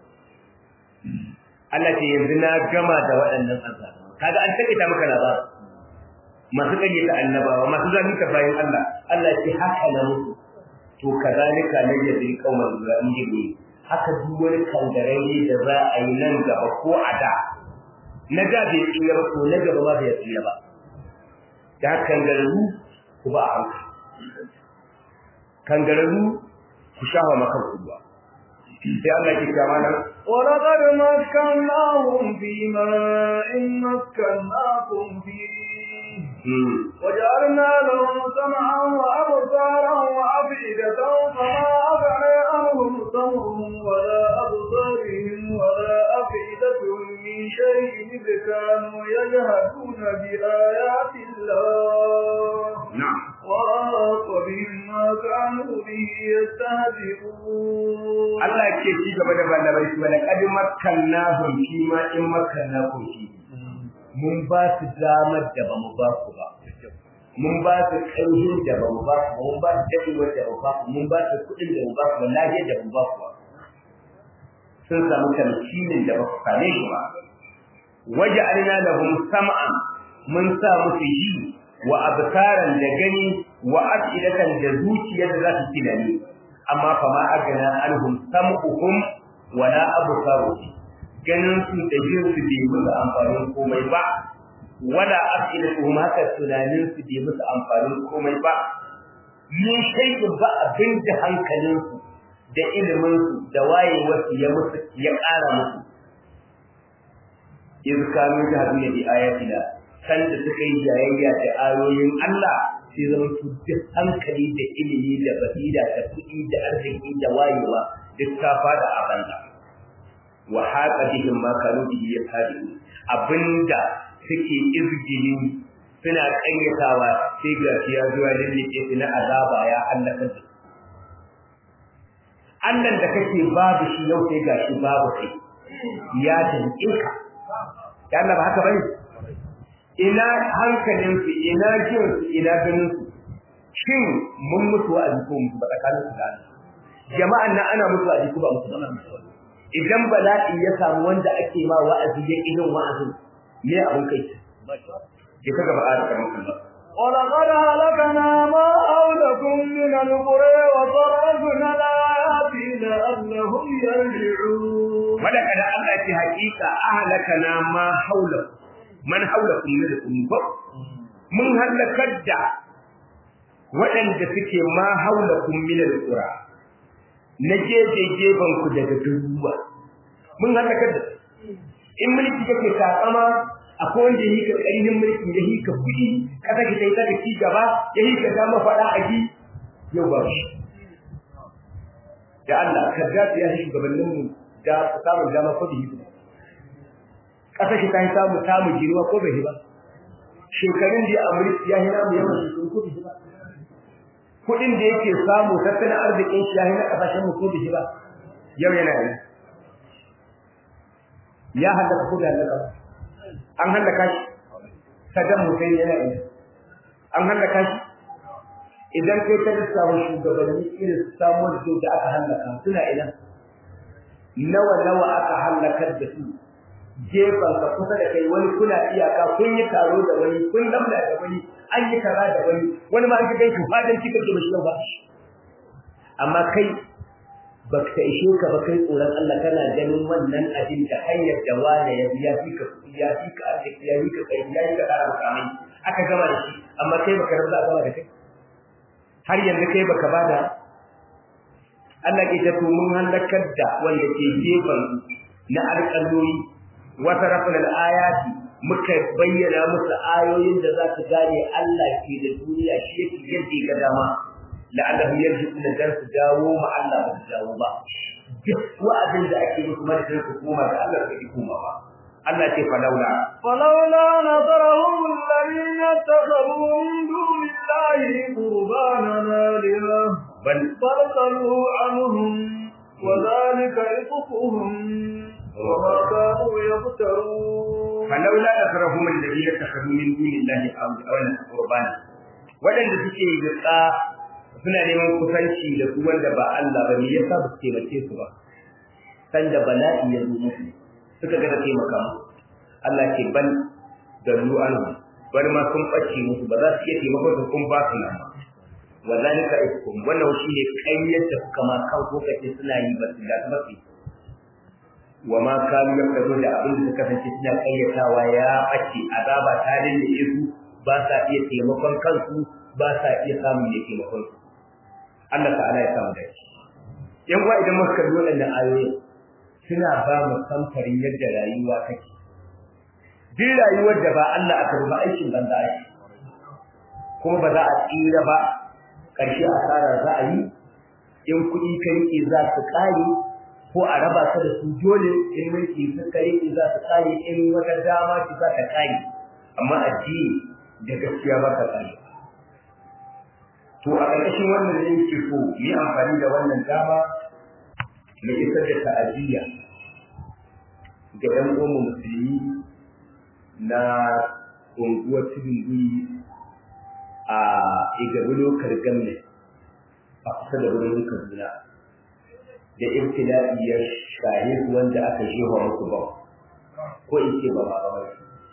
Allah ce yanzu na gama da waɗannan azaba kaga an take ta maka labarin masu kayyata annabawa masu zalunta bayan Allah Allah ce haka na musu to kazalika na yadri qauman mujrimin haka duk wani kangarare da za a yi nan gaba ko a da na da bai tsira ba to na gaba ba bai tsira ba da kangararru ku ba a hankali kangararru ku shafa maka ruwa sai Allah ke kama nan ولقد مكناهم في ماء مكناكم فيه وجعلنا لهم سمعا وأبصارا وأفئدة فما أغنى عنهم سمعهم ولا أبصارهم ولا أفئدتهم من شيء إذ كانوا يجهدون بآيات الله نعم وراق بهم ما كانوا به يستهزئون Allah ke ci gaba da malamai su wala kad makkannahum fi ma in makkannakum fi mun ba su damar da ba mu ba ku ba mun ba su ƙarfin da ba mu ba ku mun ba su daɗewar da ba ba ku mun ba su kuɗin da ba ku lafiyar da ba ba ku ba sun samu tamkinin da ba ku same shi ba waje alina lahum sam'an mun sa musu ji wa absaran da gani wa afidatan da zuciyar da za su tunani amma fa ma agana alhum sam'uhum wala absaruhum ganin su da jin su bai musu amfanin komai ba wala afidatuhum haka tunanin su bai musu amfanin komai ba min shay'in ba abin da hankalin su da ilimin su da wayewar su ya musu ya ƙara musu iz kanu jahduna bi ayatina san da suka yi jayayya da ayoyin Allah sai zama su duk hankali da ilimi da basira da kuɗi da arziki da wayewa duk ta fada a banza wa haqa bihim ma kanu bihi yafhadun abinda suke izgili suna kayyatawa sai ga ya zuwa lillike su na azaba ya halaka su Allah da kake babu shi yau sai gashi babu kai ya danke ka ya Allah ba haka bane ina hankalin su ina jin su ina ganin su shin mun mutu a jikin mu ba tsakanin su da jama'an nan ana mutu a jikin ba mutu ba idan bala'i ya samu wanda ake ma wa'azi ya irin wa'azin me abun kai ke kaga ba a da kamar Allah ولقد هلكنا ما حولكم من القرى وصرفنا الآيات لعلهم يرجعون ولقد Allah ce hakika ahlakana ma haula man haulakum min al-qurub mun halakar da waɗanda suke ma haulakum min al-qura na gefe gefen ku daga garuruwa mun halakar da in mulki kake takama akwai wanda yi ka ƙarfin mulki ya yi ka kuɗi kasa ki sai ta ci gaba ya yi ka dama faɗa a ji yau ba shi da Allah ka ga ya shi shugabannin mu da samun dama ko bihi kasa ki kai samu samu jiruwa ko bai ba shekarun da a mulki ya hina mu yawan shekaru ko bihi ba kuɗin da yake samu tattalin arzikin shi ya hina kasashen mu ko bihi ba yau yana yi ya halaka ko da halaka an halaka shi Saddam Hussein yana yi an halaka shi idan kai ta lissafa shugabanni irin samuwar da aka halaka suna ina nawa nawa aka halakar da su gefen ka kusa da kai wani kuna iyaka kun yi taro da wani kun lamla da wani an yi kaza da wani wani ma an ga kai fadan kika ke bashi ba amma kai baka ishe ka ba kai tsoron Allah kana ganin wannan abin da hanyar da wani ya biya fi ka ya fi ka arziki ya fi ka kai ya fi ka ƙara mukamai aka gama da shi amma kai baka rabu a gama da kai har yanzu kai baka bada Allah ke ta mun halakar da wanda ke gefen na alƙalori wata rafin al'ayati muka bayyana musu ayoyin da za su gane Allah ke da duniya shi yake yadda ga dama la'allahum yarji'una dan su dawo ma Allah ba su dawo ba duk wa'azin da ake musu madadin su koma da Allah bai koma ba Allah ce falaula فلولا نظرهم الذين اتخذوا من دون الله قربانا آلهة bal بل ضلوا عنهم وذلك رزقهم وما كانوا يفترون falaula nasarahum alladhina takhadhu min dunillahi awlan qurbana wadanda suke yatsa suna neman kusanci da su wanda ba Allah ba me yasa ba su taimake su ba sanda bala'i ya zo musu suka ga da taimaka musu Allah ce bal dallu anhu bar ma sun bace musu ba za su iya taimakon su kun ba su nan ba wa zalika iskum wannan shine kayyar da suka ma kan lokaci suna yi ba su da ba su wa ma kanu yakadu da abin da suka kasance suna kayyatawa ya bace azaba ta dinne su ba sa iya taimakon kansu ba sa iya samun ya taimakon su Allah ta'ala ya samu da shi yan uwa idan muka kalli waɗannan ayoyi suna ba mu samfarin yadda rayuwa take duk rayuwar da ba Allah aka ruba aikin banza ake kuma ba za a tsira ba ƙarshe asara za a yi in kuɗi ka riƙe za su ƙare ko a raba ka da su dole in mulki suka riƙe za su ƙare in wata dama ce za ta ƙare amma addini da gaskiya ba ka ƙare to a ƙarƙashin wannan ne yake so mu yi amfani da wannan dama mu isar da ta'aziyya ga ɗan uwan musulmi na unguwar tudun guri a igabi lokal gamme a kusa da wurin kaduna da ibtila'i ya shahe su wanda aka shewa musu ba ko in ce ba ba ba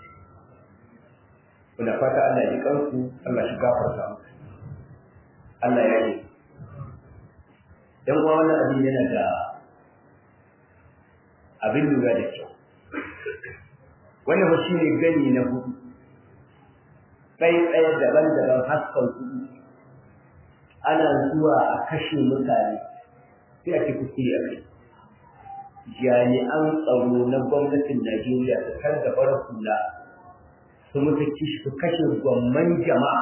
kuna fata Allah ya ji kansu Allah shi gafarta musu Allah ya yi dan uwa wannan abin yana da abin lura da kyau wannan ba shi ne gani na hudu tsaye daban-daban haskan kuɗi ana zuwa a kashe mutane sai a ce kuskure a kai jami'an tsaro na gwamnatin najeriya su kan gabar hula su mutu kishi su kashe gwamman jama'a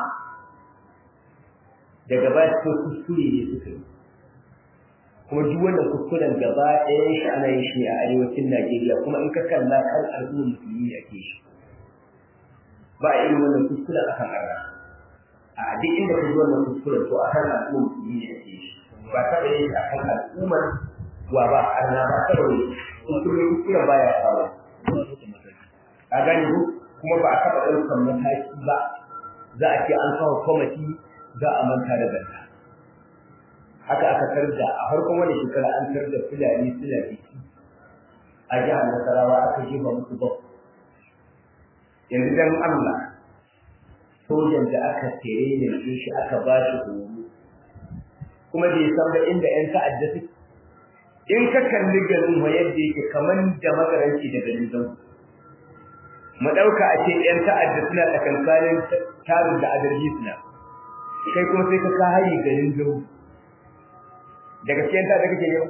daga ba su kuskure ne suka yi kuma duk wannan kuskuren gaba ɗayan shi ana yin shi a arewacin najeriya kuma in ka kalla kan al'ummar musulmi ake shi ba a irin wannan kuskuren akan arna a duk inda ka ji wannan kuskuren to akan al'ummar musulmi ne ake shi ba taɓa yin shi akan al'ummar wa ba arna ba taɓa yin kuskuren kuskuren baya faru a gani ko kuma ba a taɓa ɗaukar mataki ba za a ce an kawo kwamati za a manta da ganta haka aka tarda a farkon wani shekara an tarda fulani suna biki a jihar nasarawa aka jefa musu bau yanzu dan Allah sojan da aka tere ne shi aka ba shi horo kuma bai san ba inda yan ta'adda su in ka kalli garin wa yadda yake kaman da magaranci da garin zau mu dauka a ce yan ta'adda suna tsakankanin tarin da adarji suna kai kuma sai ka ka hari garin zau daga cikin ta da kake nema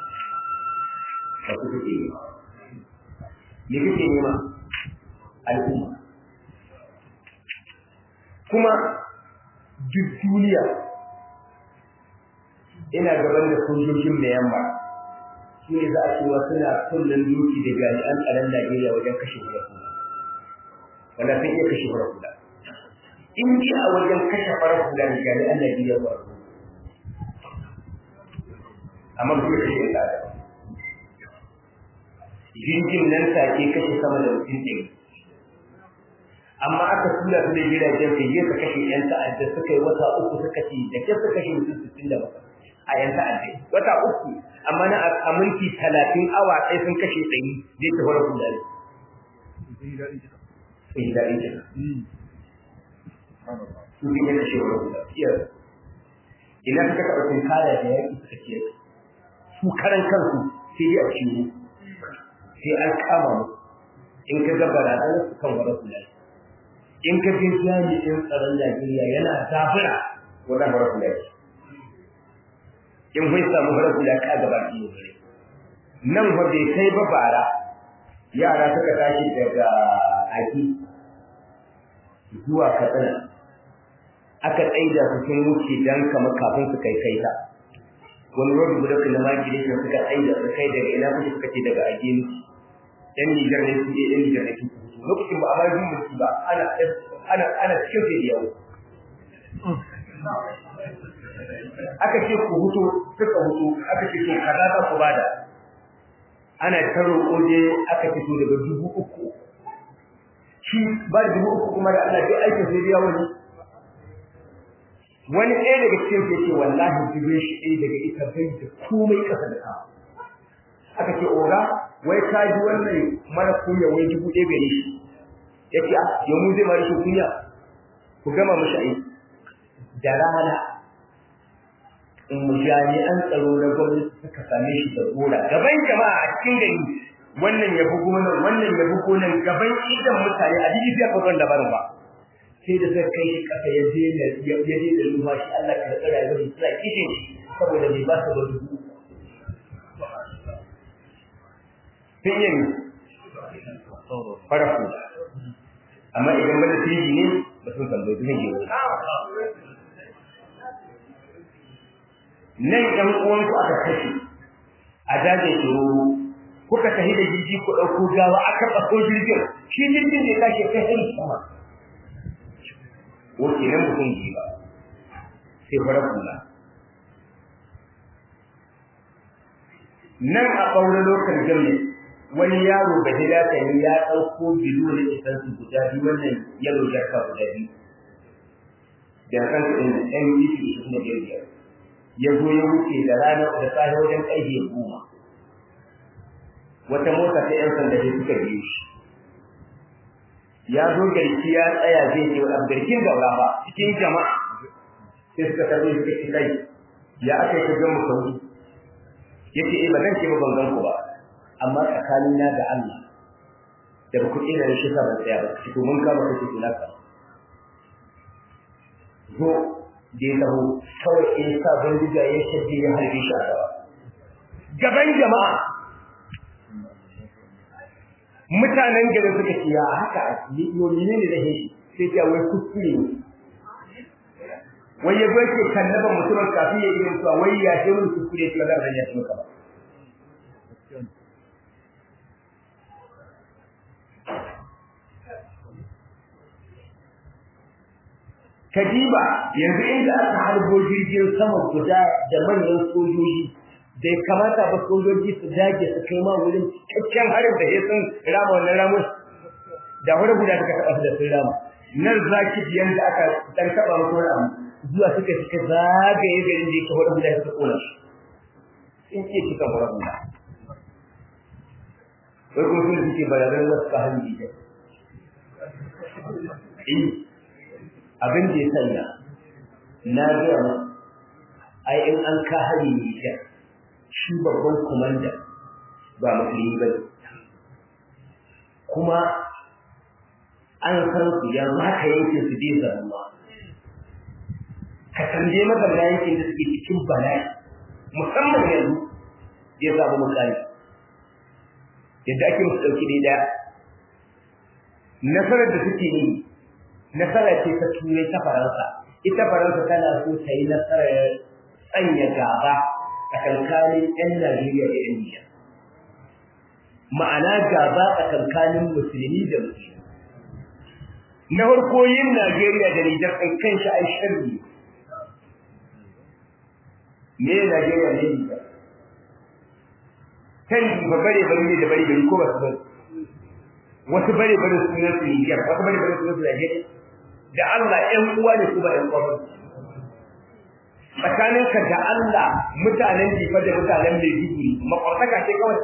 ba ku kake nema me kake nema al'umma kuma duk duniya ina gaban da sojojin da yamma su ne za a cewa suna kullum doki da jami'an tsaron Najeriya wajen kashe hula wanda sun iya kashe hula in ji a wajen kashe farar hula da jami'an Najeriya ba amma ba su kashe yin tsada jirgin nan take kashe sama da mutum ɗari amma aka tura su da jiragen kai su kashe yan ta'adda suka yi wata uku suka ce da ke suka kashe mutum sittin da bakwai a yan ta'adda wata uku amma na a minti talatin awa ɗaya sun kashe ɗari zai ta fara kula ne. Sun yi daɗin jina. Sun yi kashe wani kula. Ina suka taɓa sun kaya da yaƙi suka ce su karan kansu sai dai a ciwo sai an kama mu in ka ga barazanar su kan wani kula in ka je jami'in tsaron Najeriya yana zafira wannan wani kula in bai samu wani kula ka gaba ki ne nan fa bai kai ba bara yara suka tashi daga aiki zuwa katsina aka tsaida su sun wuce dan kama kafin su kai kai ta wani rodu guda kuma magiri ne suka tsaida su kai daga ina kuke suka ce daga agini yan Nijar ne su yan Nijar ne su lokacin ba a ma yin mulki ba ana ana ana cikin sai yawo aka ce ku huto suka huto aka ce to kaza za ku bada ana ta roƙo je aka fito daga dubu uku shi ba da dubu uku kuma da Allah dai aikin sai yawo ne wani ɗaya daga cikin sai ce wallahi dubin shi ɗaya daga ita bai da komai ƙasa da ka aka ce oga wai ka ji wannan mara kunya wai dubu ɗaya gare shi ya ce a yau mu zai mara shi kunya ku gama mashi aiki da rana in jami'an tsaro na gwamnati suka same shi da gora gaban jama'a a cikin gari wannan ya bugo nan wannan ya bugo nan gaban idan mutane a jiji sai ka da barin ba sai da sai kai shi kasa ya je da ya je da lumfashi Allah ka tsara ya bari sai kishin saboda bai ba su da dubu sai yin farafu amma idan bada tiji ne ba sun tambayi zai je nan ɗan uwanku aka kashe a dajin tsoro kuka tafi da jirgi ku ɗauko gawa aka ɗauko jirgin shi jirgin ne tashi kai hari sama ko kenan mutum ji ba sai fara kula nan a ɓaure lokacin jami'a wani yaro ba hida ta yi ya ɗauko bilu da isan su guda biyu wannan yalo jarka guda biyu da kan su ɗin ɗan yi su su kuma biyar ya zo ya wuce da rana da safe wajen ƙarfe goma wata mota ta ‘yan sanda sai suka biyo shi ya zo garki ya tsaya zai ce wa garkin gaura ba cikin jama'a sai suka tarbe suka ce kai ya aka yi kagan mu sauri ya ce ba zan ce ba ban ku ba amma tsakanina da Allah da ba ku ina da shi sa ban tsaya ba ki to mun kama kake kula ka zo da ya taho kawai in sa bindiga ya shaddi ya harbe shi a gaba gaban jama'a mutanen garin suka ce ya haka yomi ne da shi sai ya wai kuskure ne wai ya zo ke kallaba mutumin kafin ya yi mutuwa wai ya ce mun kuskure ce ga ran ya ce maka ba Kadiba yanzu inda aka harbo jirgin sama guda da manyan sojoji bai kamata ba sojoji su dage su kai ma wurin cikakken harin da ya sun rama wannan ramun da wani guda suka taɓa su da sun rama nan zaki yanda aka dan taɓa musu wani abu zuwa suka suka zagaye garin da yake wani guda suka kona shi in ce kika wani guda wai kuma sun suke bayanan wasu ka hanji da abin da ya sanya na gaya ma ai in an ka hari Nijar shi babban komanda ba musulmi ba kuma an san su yanzu haka yankin su bai zaruwa ka tambaye mazamna yankin da suke cikin bala'i musamman yanzu ya samu mutane yadda ake musu ɗauki ne ɗaya nasarar da suke yi nasara ce ta turai ta faransa ita faransa tana so ta yi nasarar tsanya gaba tsakankanin 'yan Najeriya da 'yan Nijar. Ma'ana gaba tsakankanin musulmi da musulmi. Na farko yin Najeriya da Nijar ɗin kan shi ai sharri. Me Najeriya ne Nijar? Kan ba bare bare ne da bare bare ko ba su bari. Wasu bare bare sunan su Nijar, wasu bare bare sunan su Najeriya. Da Allah ƴan uwa ne ko ba ƴan uwa ba. tsakaninka da Allah mutanen jifa da mutanen mai dubu makwartaka ce kawai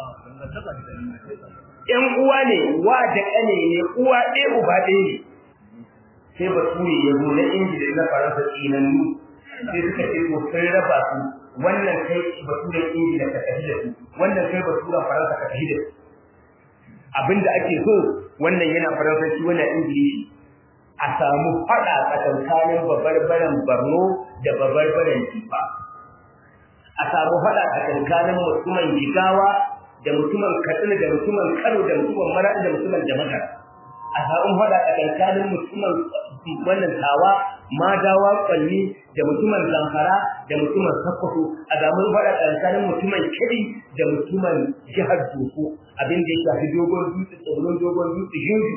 ƴan uwa ne wa da ƙane ne uwa ɗaya uba ɗaya ne sai bature ya zo na ingila na faransa tsinannu sai suka ce to sun raba su wannan kai baturen ingila ka tafi da su wannan kai baturen faransa ka tafi da su abinda ake so wannan yana faransanci wannan ingilishi a samu faɗa tsakankanin babarbaren Borno da babarbaren Jifa. A samu faɗa tsakankanin mutumin Jigawa da mutumin Katsina da mutumin Kano da mutumin Maraɗi da mutumin Jama'a. A samu faɗa tsakankanin mutumin wannan Tawa, Madawa, Kwalli da mutumin Zamfara da mutumin Sokoto. A samu faɗa tsakankanin mutumin Kebbi da mutumin jihar Doko abin da ya shafi dogon dutse, tsibirin dogon dutse, Yunju.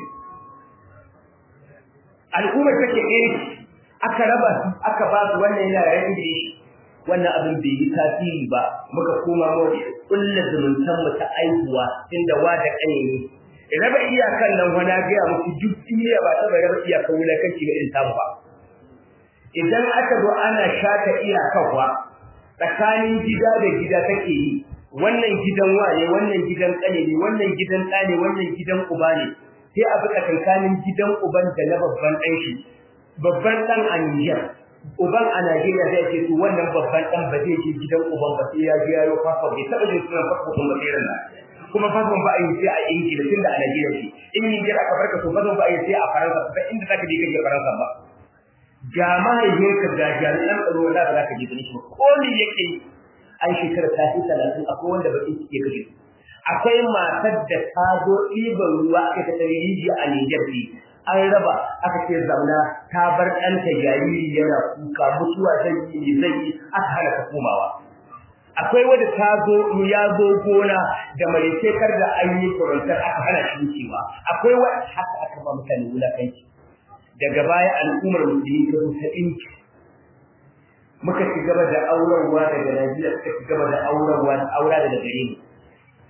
al'ummar take ɗaya aka raba su aka ba su wannan yana yaren Ingilishi wannan abin bai yi tasiri ba muka koma mu kulla zumuntan mu ta aihuwa inda wa da kane ne raba iyakan nan wani ga muku duk duniya ba ta raba iyakan wulakanci ga irin tamu ba idan aka zo ana shata iyakan wa tsakanin gida da gida take yi wannan gidan wane wannan gidan kane ne wannan gidan ɗa ne wannan gidan uba ne sai a bi tsakankanin gidan uban da na babban ɗan shi babban ɗan a Niger uban a Najeriya zai ce to wannan babban ɗan ba zai je gidan uban ba sai ya je yayo fasfo bai taɓa jin sunan fasfo kuma sai ran kuma fasfo ba a yi sai a Ingila tunda a Najeriya ce in Niger aka barka to fasfo ba a yi sai a Faransa ba inda zaka je kake Faransa ba ga mahaifinka ga jami'an tsaro wanda ba za ka je gani shi ba ko me yake an shekara ta fi talatin akwai wanda ba ke kashe akwai matar da ta zo ɗiban ruwa aka ta tsari rijiya a Nijar ne an raba aka ce zauna ta bar ɗanta jariri yana kuka mutuwa zai yi ne zai yi aka hana ta komawa akwai wanda ta zo ya zo gona da maritekar da an yi kurantar aka hana shi wucewa akwai wanda haka aka ba mutane wulakanci daga baya al'ummar musulmi ta zo ta ɗinki muka ci gaba da aurarwa daga Najeriya suka ci gaba da aurarwa aura daga gare mu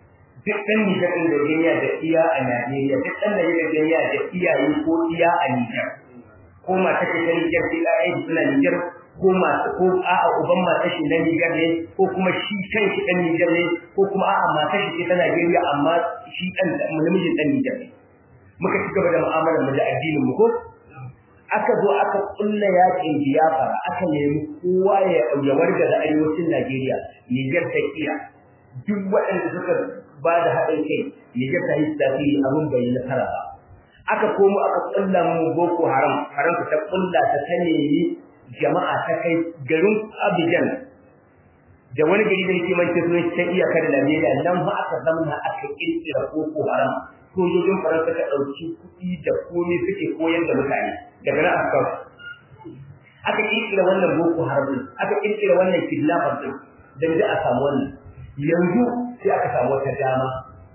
duk ɗan Nijar ɗin da Nigeria da iya a Najeriya duk ɗan Najeriya da iyaye ko iya a Nijar ko mata ta ta Nijar sai ɗaya suna Nijar ko masu ko a'a uban mata shi na Nijar ne ko kuma shi kanshi ɗan Nijar ne ko kuma a'a mata shi ta Najeriya amma shi ɗan namijin ɗan Nijar ne muka ci gaba da mu'amalar mu da addinin mu ko aka zo aka kulla yakin biyafara aka nemi kowa ya ya warga da arewacin Najeriya Niger ta kiya duk waɗanda suka ba da haɗin kai Niger ta yi tasiri abin bai yi nasara ba aka komo aka kulla mu Boko Haram haram ta kulla ta ta nemi jama'a ta kai garin Abidjan da wani gari da yake mai tafiya ta iyakar da Najeriya nan ma aka zamana aka kirkira Boko Haram sojojin Faransa ka ɗauki kuɗi da komai suke koyar da mutane daga nan aka kawo aka kirkira wannan boko haram din aka kirkira wannan kidnapper din dan da a samu wannan yanzu sai aka samu wata dama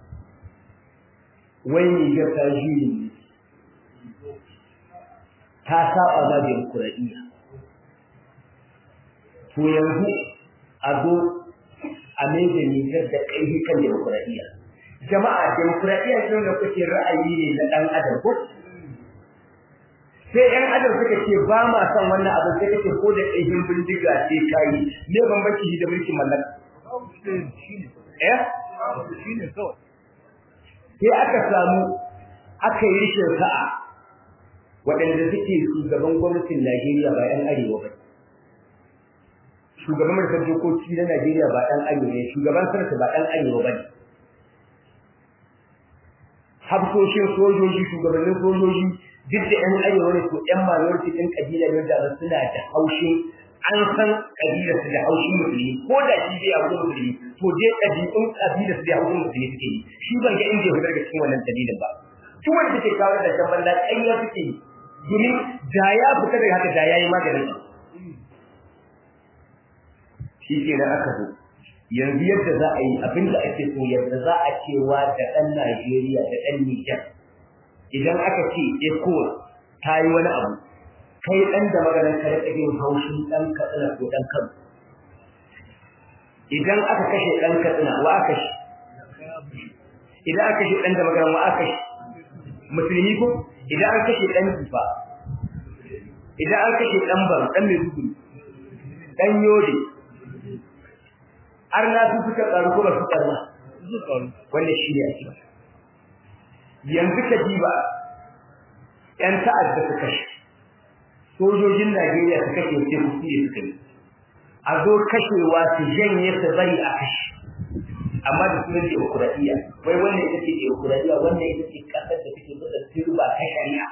wai ne ga ta juyi ta saba ma demokuraɗiyya to yanzu a zo a mai da nijar da ƙaihi kan demokuraɗiyya jama'a demokuraɗiyya shi da kuke ra'ayi ne na ɗan adam ko sai ƴan adam suka ce ba ma son wannan abin sai kake ko da ɗahin bindiga sai kayi me bambanci shi da mulkin mallaka eh shine kawai sai aka samu aka yi rishin sa'a waɗanda suke shugaban gwamnatin Najeriya ba ƴan arewa ba shugaban majalisar dokoki na Najeriya ba ɗan arewa ne shugaban sarki ba ɗan arewa ba ne hafsoshin sojoji shugabannin sojoji duk da ƴan arewa ne to ƴan minority ɗin kabila ne da suna da haushin an san kabilar su da haushin musulmi ko da shi bai haushin musulmi to dai kabilun kabilar su da haushin musulmi suke yi shi ban ga inda ya fitar da cikin wannan dalilin ba duk wanda take kawo da kan banda ƙarya suke yi domin da ya fita daga haka da yayi maganin shi ke nan aka zo yanzu yadda za a yi abin da ake so yadda za a cewa da ɗan Najeriya da ɗan Nijar idan aka ce ECOWAS ta yi wani abu kai ɗan da maganar ka rika jin haushin ɗan Katsina ko ɗan Kano idan aka kashe ɗan Katsina wa aka shi idan aka kashe ɗan da maganar wa aka shi musulmi ko idan an kashe ɗan Kifa idan an kashe ɗan Bar ɗan Maiduguri ɗan Yode har na su suka karu ko ba su karu wanda shi ne a cikin yanzu ka diba ƴan ta'adda su kashe sojojin Najeriya su kashe sai ku ne suka yi a zo kashewa su janye su bari a kashe amma da sunan demokuraɗiyya wai wannan ita ce demokuraɗiyya wannan ita ce ƙasar da take da turba ta shari'a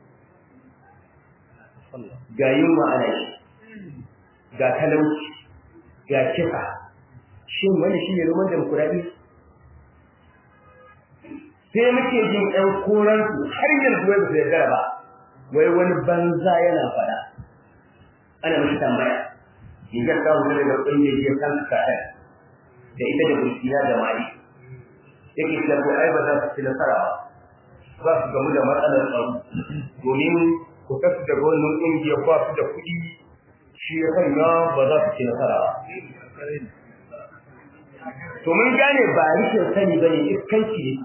ga yunwa ana yi ga talauci ga kisa shin wani shi ne roman demokuraɗiyya sai muke jin ɗan koransu har yanzu wai ba su yarda ba wai wani banza yana faɗa ana mashi tambaya rigar ta wuce daga ƙungiyar ya kan sahel da ita da burkina da mali yake cewa ko ai ba za su ci nasara ba za su gamu da matsalar tsaro domin ku kasu daga wannan ƙungiyar ba su da kuɗi shi ya sanya ba za su ci nasara ba to mun gane ba rikin sani ba ne iskanci ne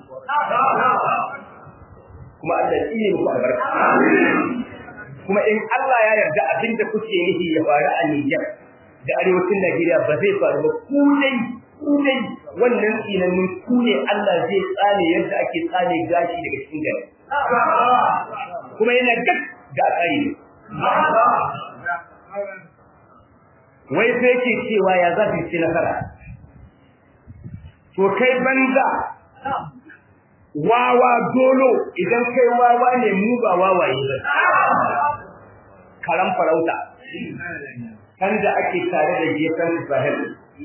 kuma Allah ya tsine muku albarka kuma in Allah ya yarda abinda kuke nufi ya faru a Niger da arewacin Najeriya ba zai faru ba ku dai ku dai wannan tsinannin ku ne Allah zai tsane yadda ake tsane gashi daga cikin gari kuma yana duk da tsari ne wai sai ke cewa ya za su ci nasara to kai banza wawa dolo idan kai wawa ne mu ba wawaye ba karan farauta kan da ake tare da gefen sahel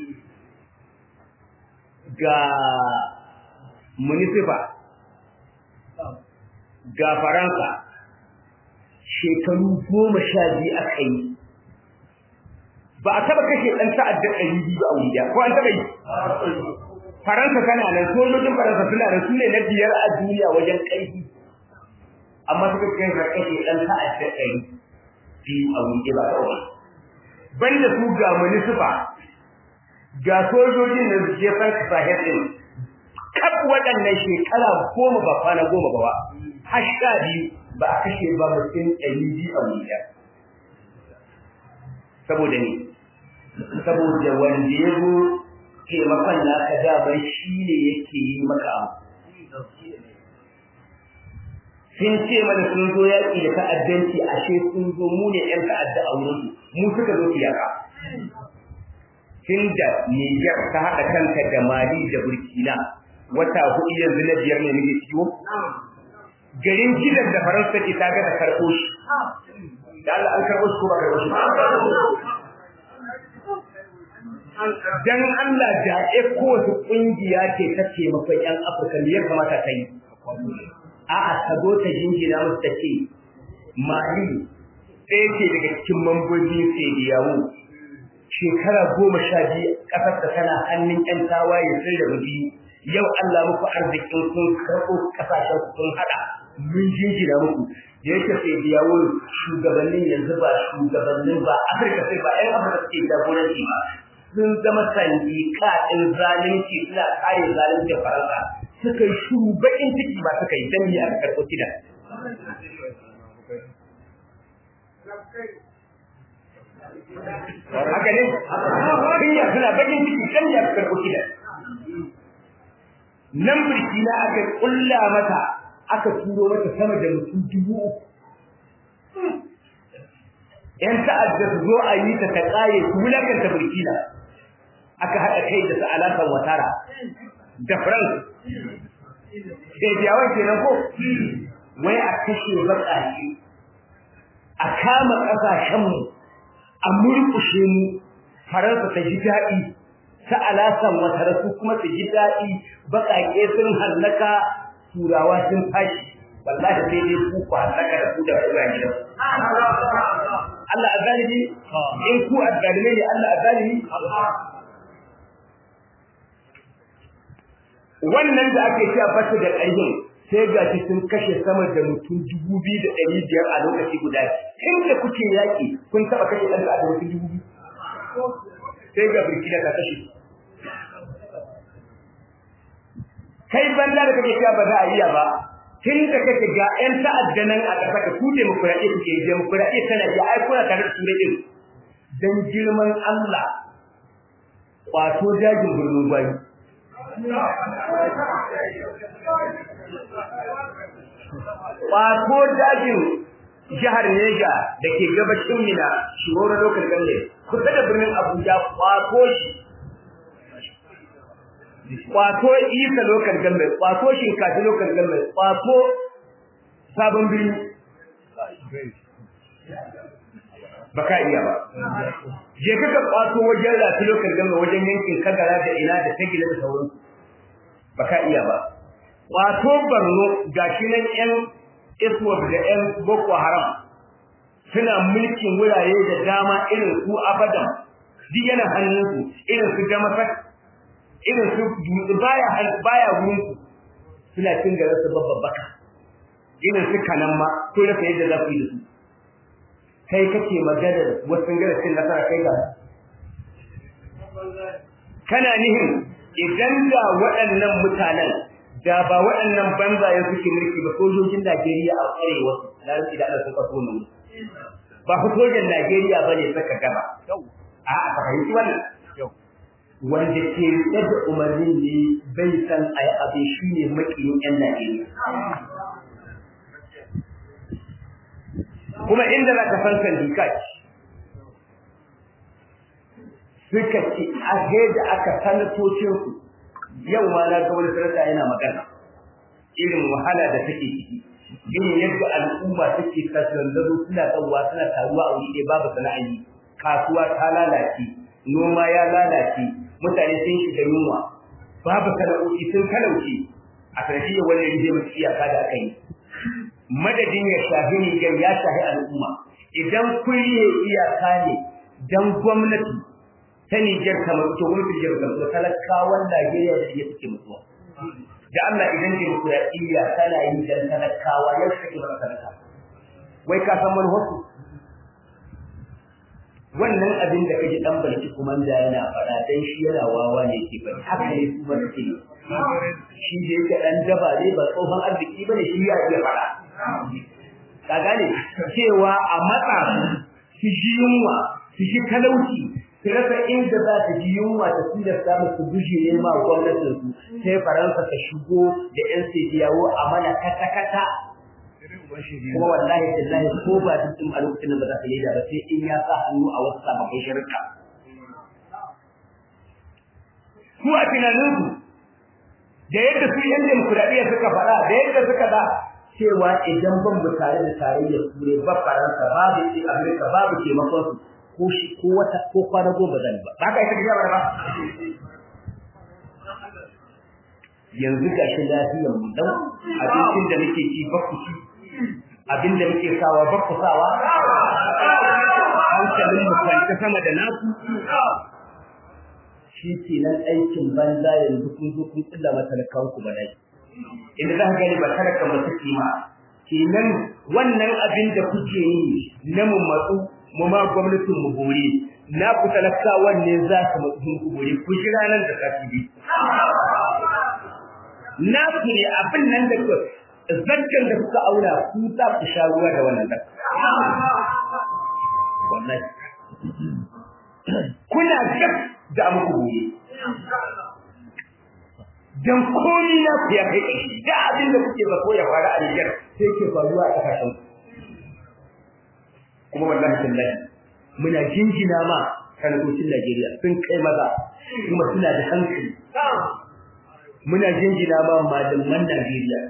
ga municipal ga faransa shekaru goma sha biyu aka yi ba a taba kashe ɗan ta'adda ɗari biyu a wuri ko an taba yi Faransa tana nan sojojin Faransa suna da su ne na biyar a duniya wajen ƙarfi amma suka kai ga kashe ɗan ta'adda ɗari biyu a wuri ba kawai banda su ga munisifa ga sojojin da su je Frank Sahel din kaf waɗannan shekara goma ba kwana goma ba har sha biyu ba a kashe ba mutum ɗari biyu a wuri saboda ne saboda wanda ya zo taimakon naka daban shi ne yake yi maka sun ce mana sun zo yaƙi da ta'addanci ashe sun zo mu ne ƴan ta'adda a wurin mu suka zo iyaka tun da Niger ta haɗa kanta da Mali da Burkina wata hudu yanzu na biyar ne muke ciwo garin gidan da Faransa ke ta ga da karɓo shi da Allah an karɓo shi ko ba karɓo shi dan Allah da e kowace kungiya ce ta taimakon ƴan Afirka me ya kamata ta yi a'a ta zo ta jingina musu ta ce Mali ɗaya ce daga cikin mambobin Sediyawo shekara goma sha biyu ƙasar ta tana hannun ƴan tawaye sun da biyu yau Allah muku arzikin kun karɓo ƙasashen kun haɗa mun jingina muku da yake Sediyawo shugabannin yanzu ba shugabannin ba Afirka sai ba ƴan Afirka suke jagoranci ba sun zama sandika ɗin zalunci suna kare zalunci faransa suka yi shuru baƙin ciki ba suka yi dan yi aka karɓo kida haka ne kunya suna baƙin ciki dan yi aka karɓo kida nan burkina aka ƙulla mata aka turo mata sama da mutum dubu uku ‘yan ta'adda su zo a yi ta ta ƙare su wulakanta burkina aka haɗa kai da su alaƙar watara da france sai biyawan kenan ko wai a kashe baƙaƙe a kama ƙasashenmu a murƙushe mu faransa ta ji daɗi ta alaƙar watara su kuma su ji daɗi baƙaƙe sun hallaka turawa sun fashi wallahi sai dai ku ku hallaka da ku da kuma gidan Allah azalimi in ku azalime ne Allah azalimi wannan da ake cewa basu da ƙarfin sai ga shi sun kashe sama da mutum dubu biyu da ɗari biyar a lokaci guda in da kuke yaƙi kun taɓa kashe ɗan da mutum dubu biyu sai ga burkina ka kashe kai banda da kake cewa ba za a iya ba tun da kake ga ƴan ta'adda nan a ƙasa ka ku demokuraɗiyya kuke yi demokuraɗiyya tana ji ai kuna tare da turai ɗin dan girman Allah kwato jajin birnin gwani Kwato dajin jihar Neja da ke gabashin Mina, Shigoro Local Government, kusa da birnin Abuja kwato shi. Kwato Isa Local Government, kwato Shinkafi Local Government, kwato Sabon Birni. Baka iya ba. Je kaka kwato wajen Rafi Local Government wajen yankin Kagara da ina da Tagila da sauransu. Baka iya ba. Kwato Borno gashi nan 'yan ISWAP da 'yan Boko Haram suna mulkin wurare da dama irin su Abadan, duk yana hannunsu, irin su Damasak, irin su Dutse baya baya wurinku, suna cin garin su babbaka. Irin su Kanamma, ko rasa yadda za ku yi da su. Kai kake magana da wasu gara cin nasara kai ga Kana nihin idan da waɗannan mutanen da ba waɗannan banzayen suke mulki ba sojojin Najeriya a arewa na rufi da Allah sun kaso mu ba ku sojan Najeriya bane saka gaba a a fahimci wannan wanda ke rike da umarnin ne bai san ayi abin shine makiyin yan Najeriya kuma inda za ka san kan dikai suka ce a da aka sanatocin su yau ma na ga wani sarata yana magana irin wahala da take ciki irin yadda al'umma take kasandazo suna tsawa suna taruwa a wuri babu sana'ayi kasuwa ta lalace noma ya lalace mutane sun shiga yunwa babu sana'o'i sun talauce a sanadiyar wannan rije musu iyaka da aka yi madadin ya shafi Niger ya shafi al'umma idan kulle iyaka ne dan gwamnati ta Niger kamar to gwamnati Niger kamar talakawan Najeriya da ya suke mutuwa da Allah idan demokuraɗiyya tana yi dan talakawa yau take ba talaka wai ka san manhaji wannan abin da kaji dan balki kuma da yana faɗa dan shi yana wawa ne ke faɗi haka ne su ba suke shi da yake dan daba ne ba tsohon arziki bane shi ya iya fada ka gane cewa a matsa su ji yunwa su ji talauci su rasa inda za ta ji yunwa ta tilasta musu guje ne ma gwamnatin su sai faransa ta shigo da yan yawo a mana kata kata kuma wallahi tallahi ko ba dukkan a lokacin da ba za ta yi da ba sai in ya sa hannu a wasu sababbin shirka su a tunaninsu da yadda su yan demokuraɗiyya suka faɗa da yadda suka da cewa idan ban mu tare da tarayyar turai ba faransa babu ce amurka babu taimakon su ko shi ko wata ko kwana goma zan ba ba ka yi tafiya ba ba yanzu ga shi lafiyar mu dan abincin da nake ci ba ku ci abin da muke sawa ba ku sawa hankalin mu kwanta sama da naku shi ke nan aikin banza yanzu kun zo kun tsilla matalakawan ku ba dai inda za ka gani ba talaka ba su kima kenan wannan abin da kuke yi na mu matsu mu ma gwamnatin mu bore na ku talakawan ne za su matsu ku bore ku ji ranar da kafi bi na ku ne abin nan da ku zakkan da kuka aura ku za ku sha ruwa da wannan zakka wallahi kuna gab da muku gobe dan komi na ku ya kai da abin da kuke zato ya fara a Niger sai ke faruwa a kasashen kuma wallahi tallahi muna jinjina ma sanatocin Najeriya sun kai maza kuma suna da hankali muna jinjina ma malaman Najeriya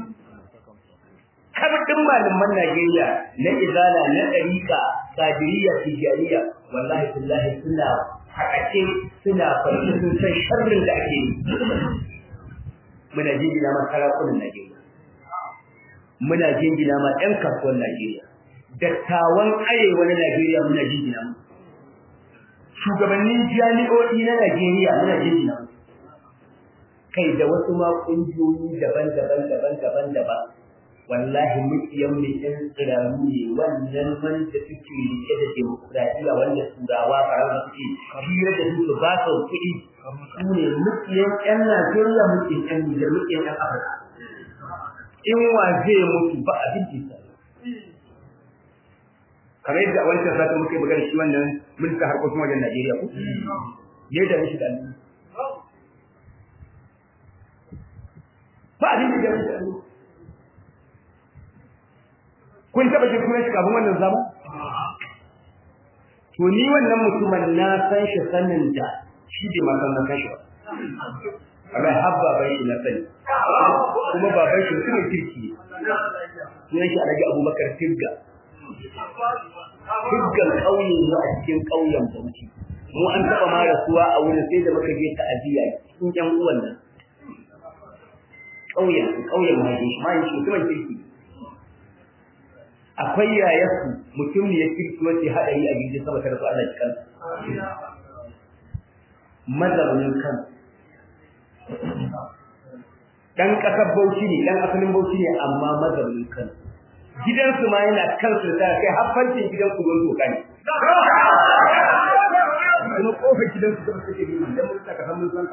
kabdin malaman Najeriya na izala na ɗariƙa qadiriyya tijariya wallahi tallahi suna haƙace suna farko sun san sharrin da ake yi muna jingina ma sarakunan Najeriya muna jingina ma ɗan kasuwan Najeriya dattawan arewa na Najeriya muna jingina mu shugabannin jami'o'i na Najeriya muna jingina mu kai da wasu ma ƙungiyoyi daban-daban daban-daban daban wallahi mukiyan mu ɗan tsiraru ne wannan wanda suke rike da demokuraɗiyya wanda turawa faransa suke hira da su su ba su kuɗi su ne mukiyan ƴan Najeriya mukiyan ƴan Nijar mukiyan ƴan Afirka in wa zai mutu ba abin da kamar yadda a wancan satin muka yi magana shi wannan minista harkokin wajen Najeriya ko ya da mishi da ba abin da ya mishi kun taba jin sunan shi kafin wannan zama to ni wannan mutumin na san shi sanin da shi bai ma san na san shi ba amma har baban shi na sani kuma baban shi mutumin kirki ne sunan shi alhaji abubakar tigga tiggan ƙauye ne a cikin ƙauyen bauchi mu an taɓa ma rasuwa a wurin sai da muka je ta'aziyya cikin ƴan uwan nan ƙauyen ƙauyen mahaifin shi mahaifin shi mutumin kirki akwai yayarsu mutum ne ya kirki wace haɗari a gidi sama ta rasu Allah cikin mazaunin kan dan ƙasar Bauchi ne dan asalin Bauchi ne amma mazaunin kan gidansu ma yana kansu da kai haffancin gidan ku don doka ne kuma kofar gidansu da suke yi dan mun saka san mun san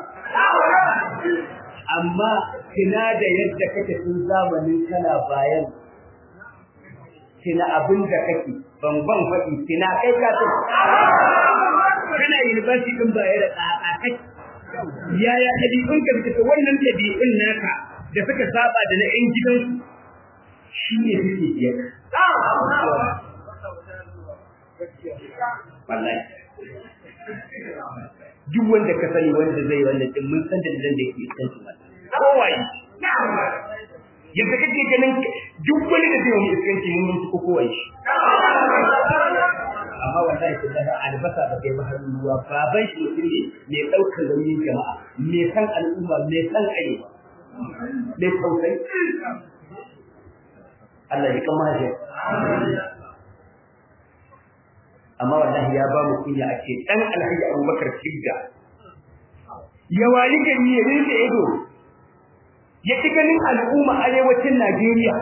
amma kina da yadda kake tun zamanin kana bayan kina abin da kake ban ban faɗi kina kai ka ce kana university din baya da tsaka kai yaya ɗabi'un ka suka wannan ɗabi'un naka da suka saba da na ƴan gidansu shi ne suke biyar wallahi duk wanda ka sani wanda zai wannan din mun san da da yake kan shi kowaye yadda kake ganin duk wani da zai wani iskanci mun mun ko kowa shi amma wallahi kullahi albasa da kai bahar ruwa baban shi mutum ne mai daukar nauyin jama'a mai san al'umma mai san arewa mai tausayi Allah ya kama shi amma wallahi ya ba mu kunya a ce dan alhaji Abubakar Sidda ya wali gari ya rinse ido ya ci ganin al'umma arewacin Najeriya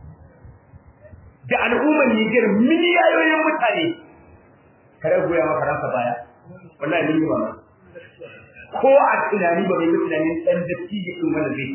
da al'ummar Niger miliyoyin mutane kare goya ma Faransa baya wallahi ni ba ko a tunani ba mai tunanin dan dattijo din wanda zai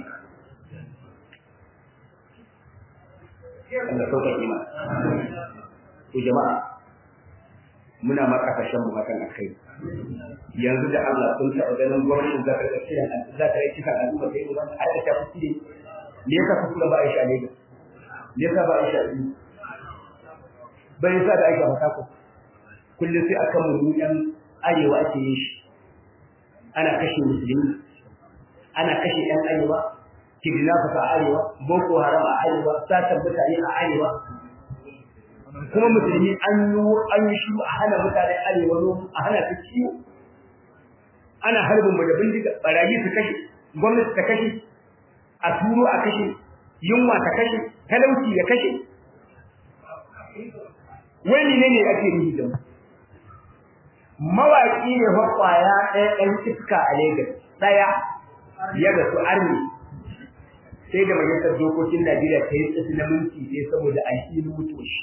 Allah sauka ima to jama'a muna ma kasashen mu hakan akai yanzu da Allah sun taɓa ganin gwamnatin za ta ɗauki da za ta yi kisan al'umma sai mu a ta tafi ne me yasa ku ba Aisha ne me yasa ba Aisha ne bai yasa da Aisha ba ko kullum sai akan mu yan arewa ake yin shi ana kashe musulmi ana kashe yan arewa kidnappers a arewa boko haram a arewa satan mutane a arewa kuma musulmi an yi an yi shi a hana mutane arewa no a hana su ciwo ana harbin mu da bindiga barayi su kashe gwamnati ta kashe a turo a kashe yunwa ta kashe talauci ya kashe wani ne ne ake yi da mawaki ne fa kwaya ɗaya ɗan iska a Lagos ɗaya ya ga su arni sai da majalisar dokokin Najeriya ta yi tsisi na minti sai saboda a yi mutu shi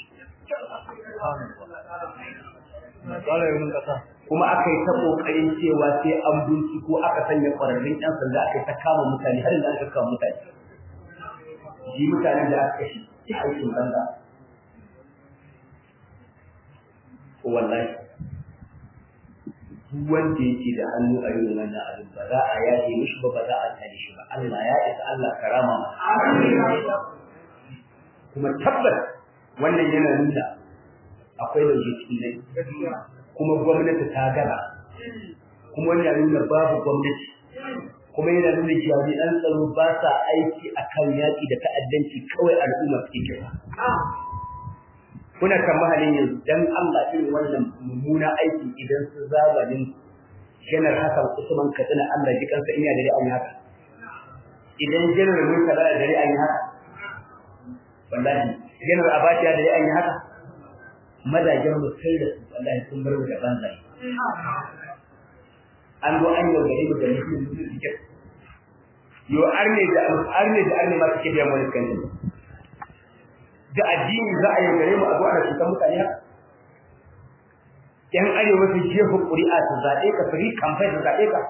kuma aka yi ta kokarin cewa sai an binciko aka sanya ƙwararrun ƴan sanda aka yi ta kama mutane har yanzu aka kama mutane shi mutanen da aka kashe shi aikin banza wallahi duk wanda yake da hannu a yin wannan abin ba za a yaje mishi ba ba za a tare shi ba Allah ya isa Allah karama kuma tabbas wannan yana nuna akwai lauje cikin ne kuma gwamnati ta gana kuma wannan yana nuna babu gwamnati kuma yana nuna jami'an tsaro ba sa aiki akan yaƙi da ta'addanci kawai al'umma suke kira kuna kan mahalin yanzu dan Allah irin wannan mummuna aiki idan su zamanin janar Hassan Usman Katsina Allah ji kansa ina da an haka idan janar Murtala da dare an yi haka wallahi janar Abacha da dare an yi haka madajan mu sai da su wallahi sun bar da banzai an zo an yau gare mu da mutum mutum suke yo arne da arne da arne ma suke biyan wani kan da addini za a yi gare mu a zuwa da cutar mutane haka yan arewa su jefa ƙuri'a su zaɓe ka firi kamfai su zaɓe ka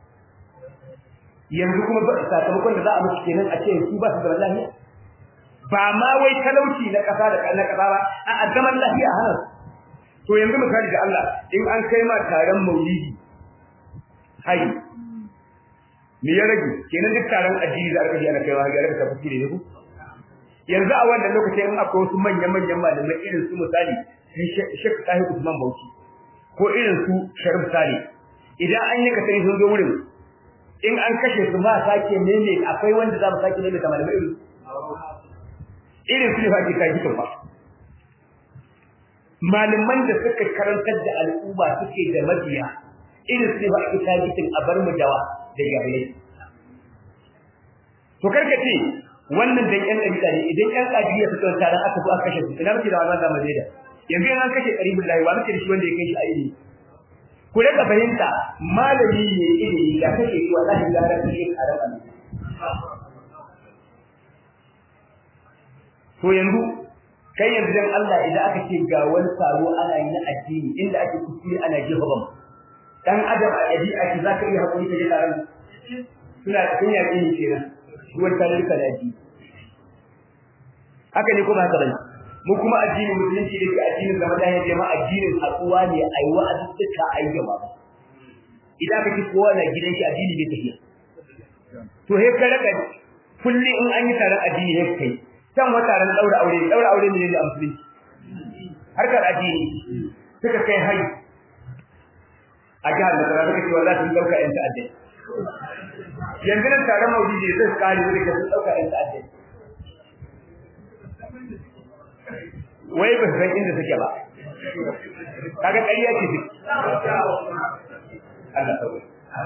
yanzu kuma ba sakamakon da za a musu kenan a ce su ba su zaman lafiya ba ma wai talauci na ƙasa da na ƙasa ba a zaman lafiya a hana to yanzu misali da Allah in an kai ma taron maulidi hai me ya rage kenan duk taron addini da aka ji ana kaiwa ga raka tafi ne ku yanzu a wannan lokacin in akwai wasu manyan-manyan malamai irin su misali Sheikh Tahir Usman Bauchi ko irin su Sharif Sale idan an yi kasari sun zo wurin in an kashe su ba sake mene akwai wanda za mu sake mene da malamai irin irin su ne fa ke kai hikin ba malaman da suka karantar da al'umma suke da mabiya irin su ne ba ke kai hikin a bar mu dawa da jahilai to karkace wannan dan yan dalila ne idan yan kadiya suka tsara aka zo aka kashe su ina muke da wannan zaman da yanzu an kashe qaribul lahi wa muke da shi wanda ya kai shi aini ku rika fahimta malami ne ilimi da kashe shi wallahi da ran shi karam to yanzu kai yanzu dan Allah idan aka ce ga wani taro ana yi na addini inda ake kuskure ana jefa bam dan adam a ɗabi'a ki zaka iya hakuri ka je taron suna cikin yaƙi ne kenan ruwan talika da addini haka ne kuma haka bane mu kuma addinin musulunci da ke addinin zama da ya jama addinin haɗuwa ne a yi wa'azi duka a yi gaba idan ka ci kowa na gidan shi addini bai tafiya to he ka raka kulli in an yi taron addini he kai can wata taron daura aure daura aure ne da musulunci harkar addini suka kai hari a jihar da tsara suka ce wallahi sun dauka yan ta'addai yanzu nan taron maulidi zai kare da ke sun dauka yan ta'addai wai ba san inda suke ba kaga ƙarya ce duk Allah sauke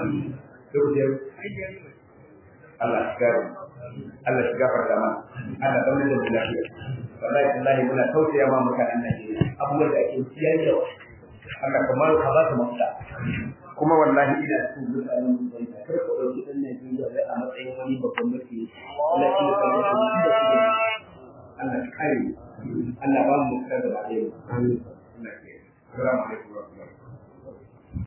Allah shigar Allah shiga farka ma Allah daure da lafiya wallahi wallahi muna tausaya ma mutanen Najeriya abubuwan da ake ciyar da Allah kamar ka ba su mafita kuma wallahi ina cikin mutanen da kar ka dauki dan Najeriya wai a matsayin wani babban mutum Allah shi da kamar shi da shi Allah kare Allah ba mu da ba dai amin Allah ya assalamu alaikum wa rahmatullahi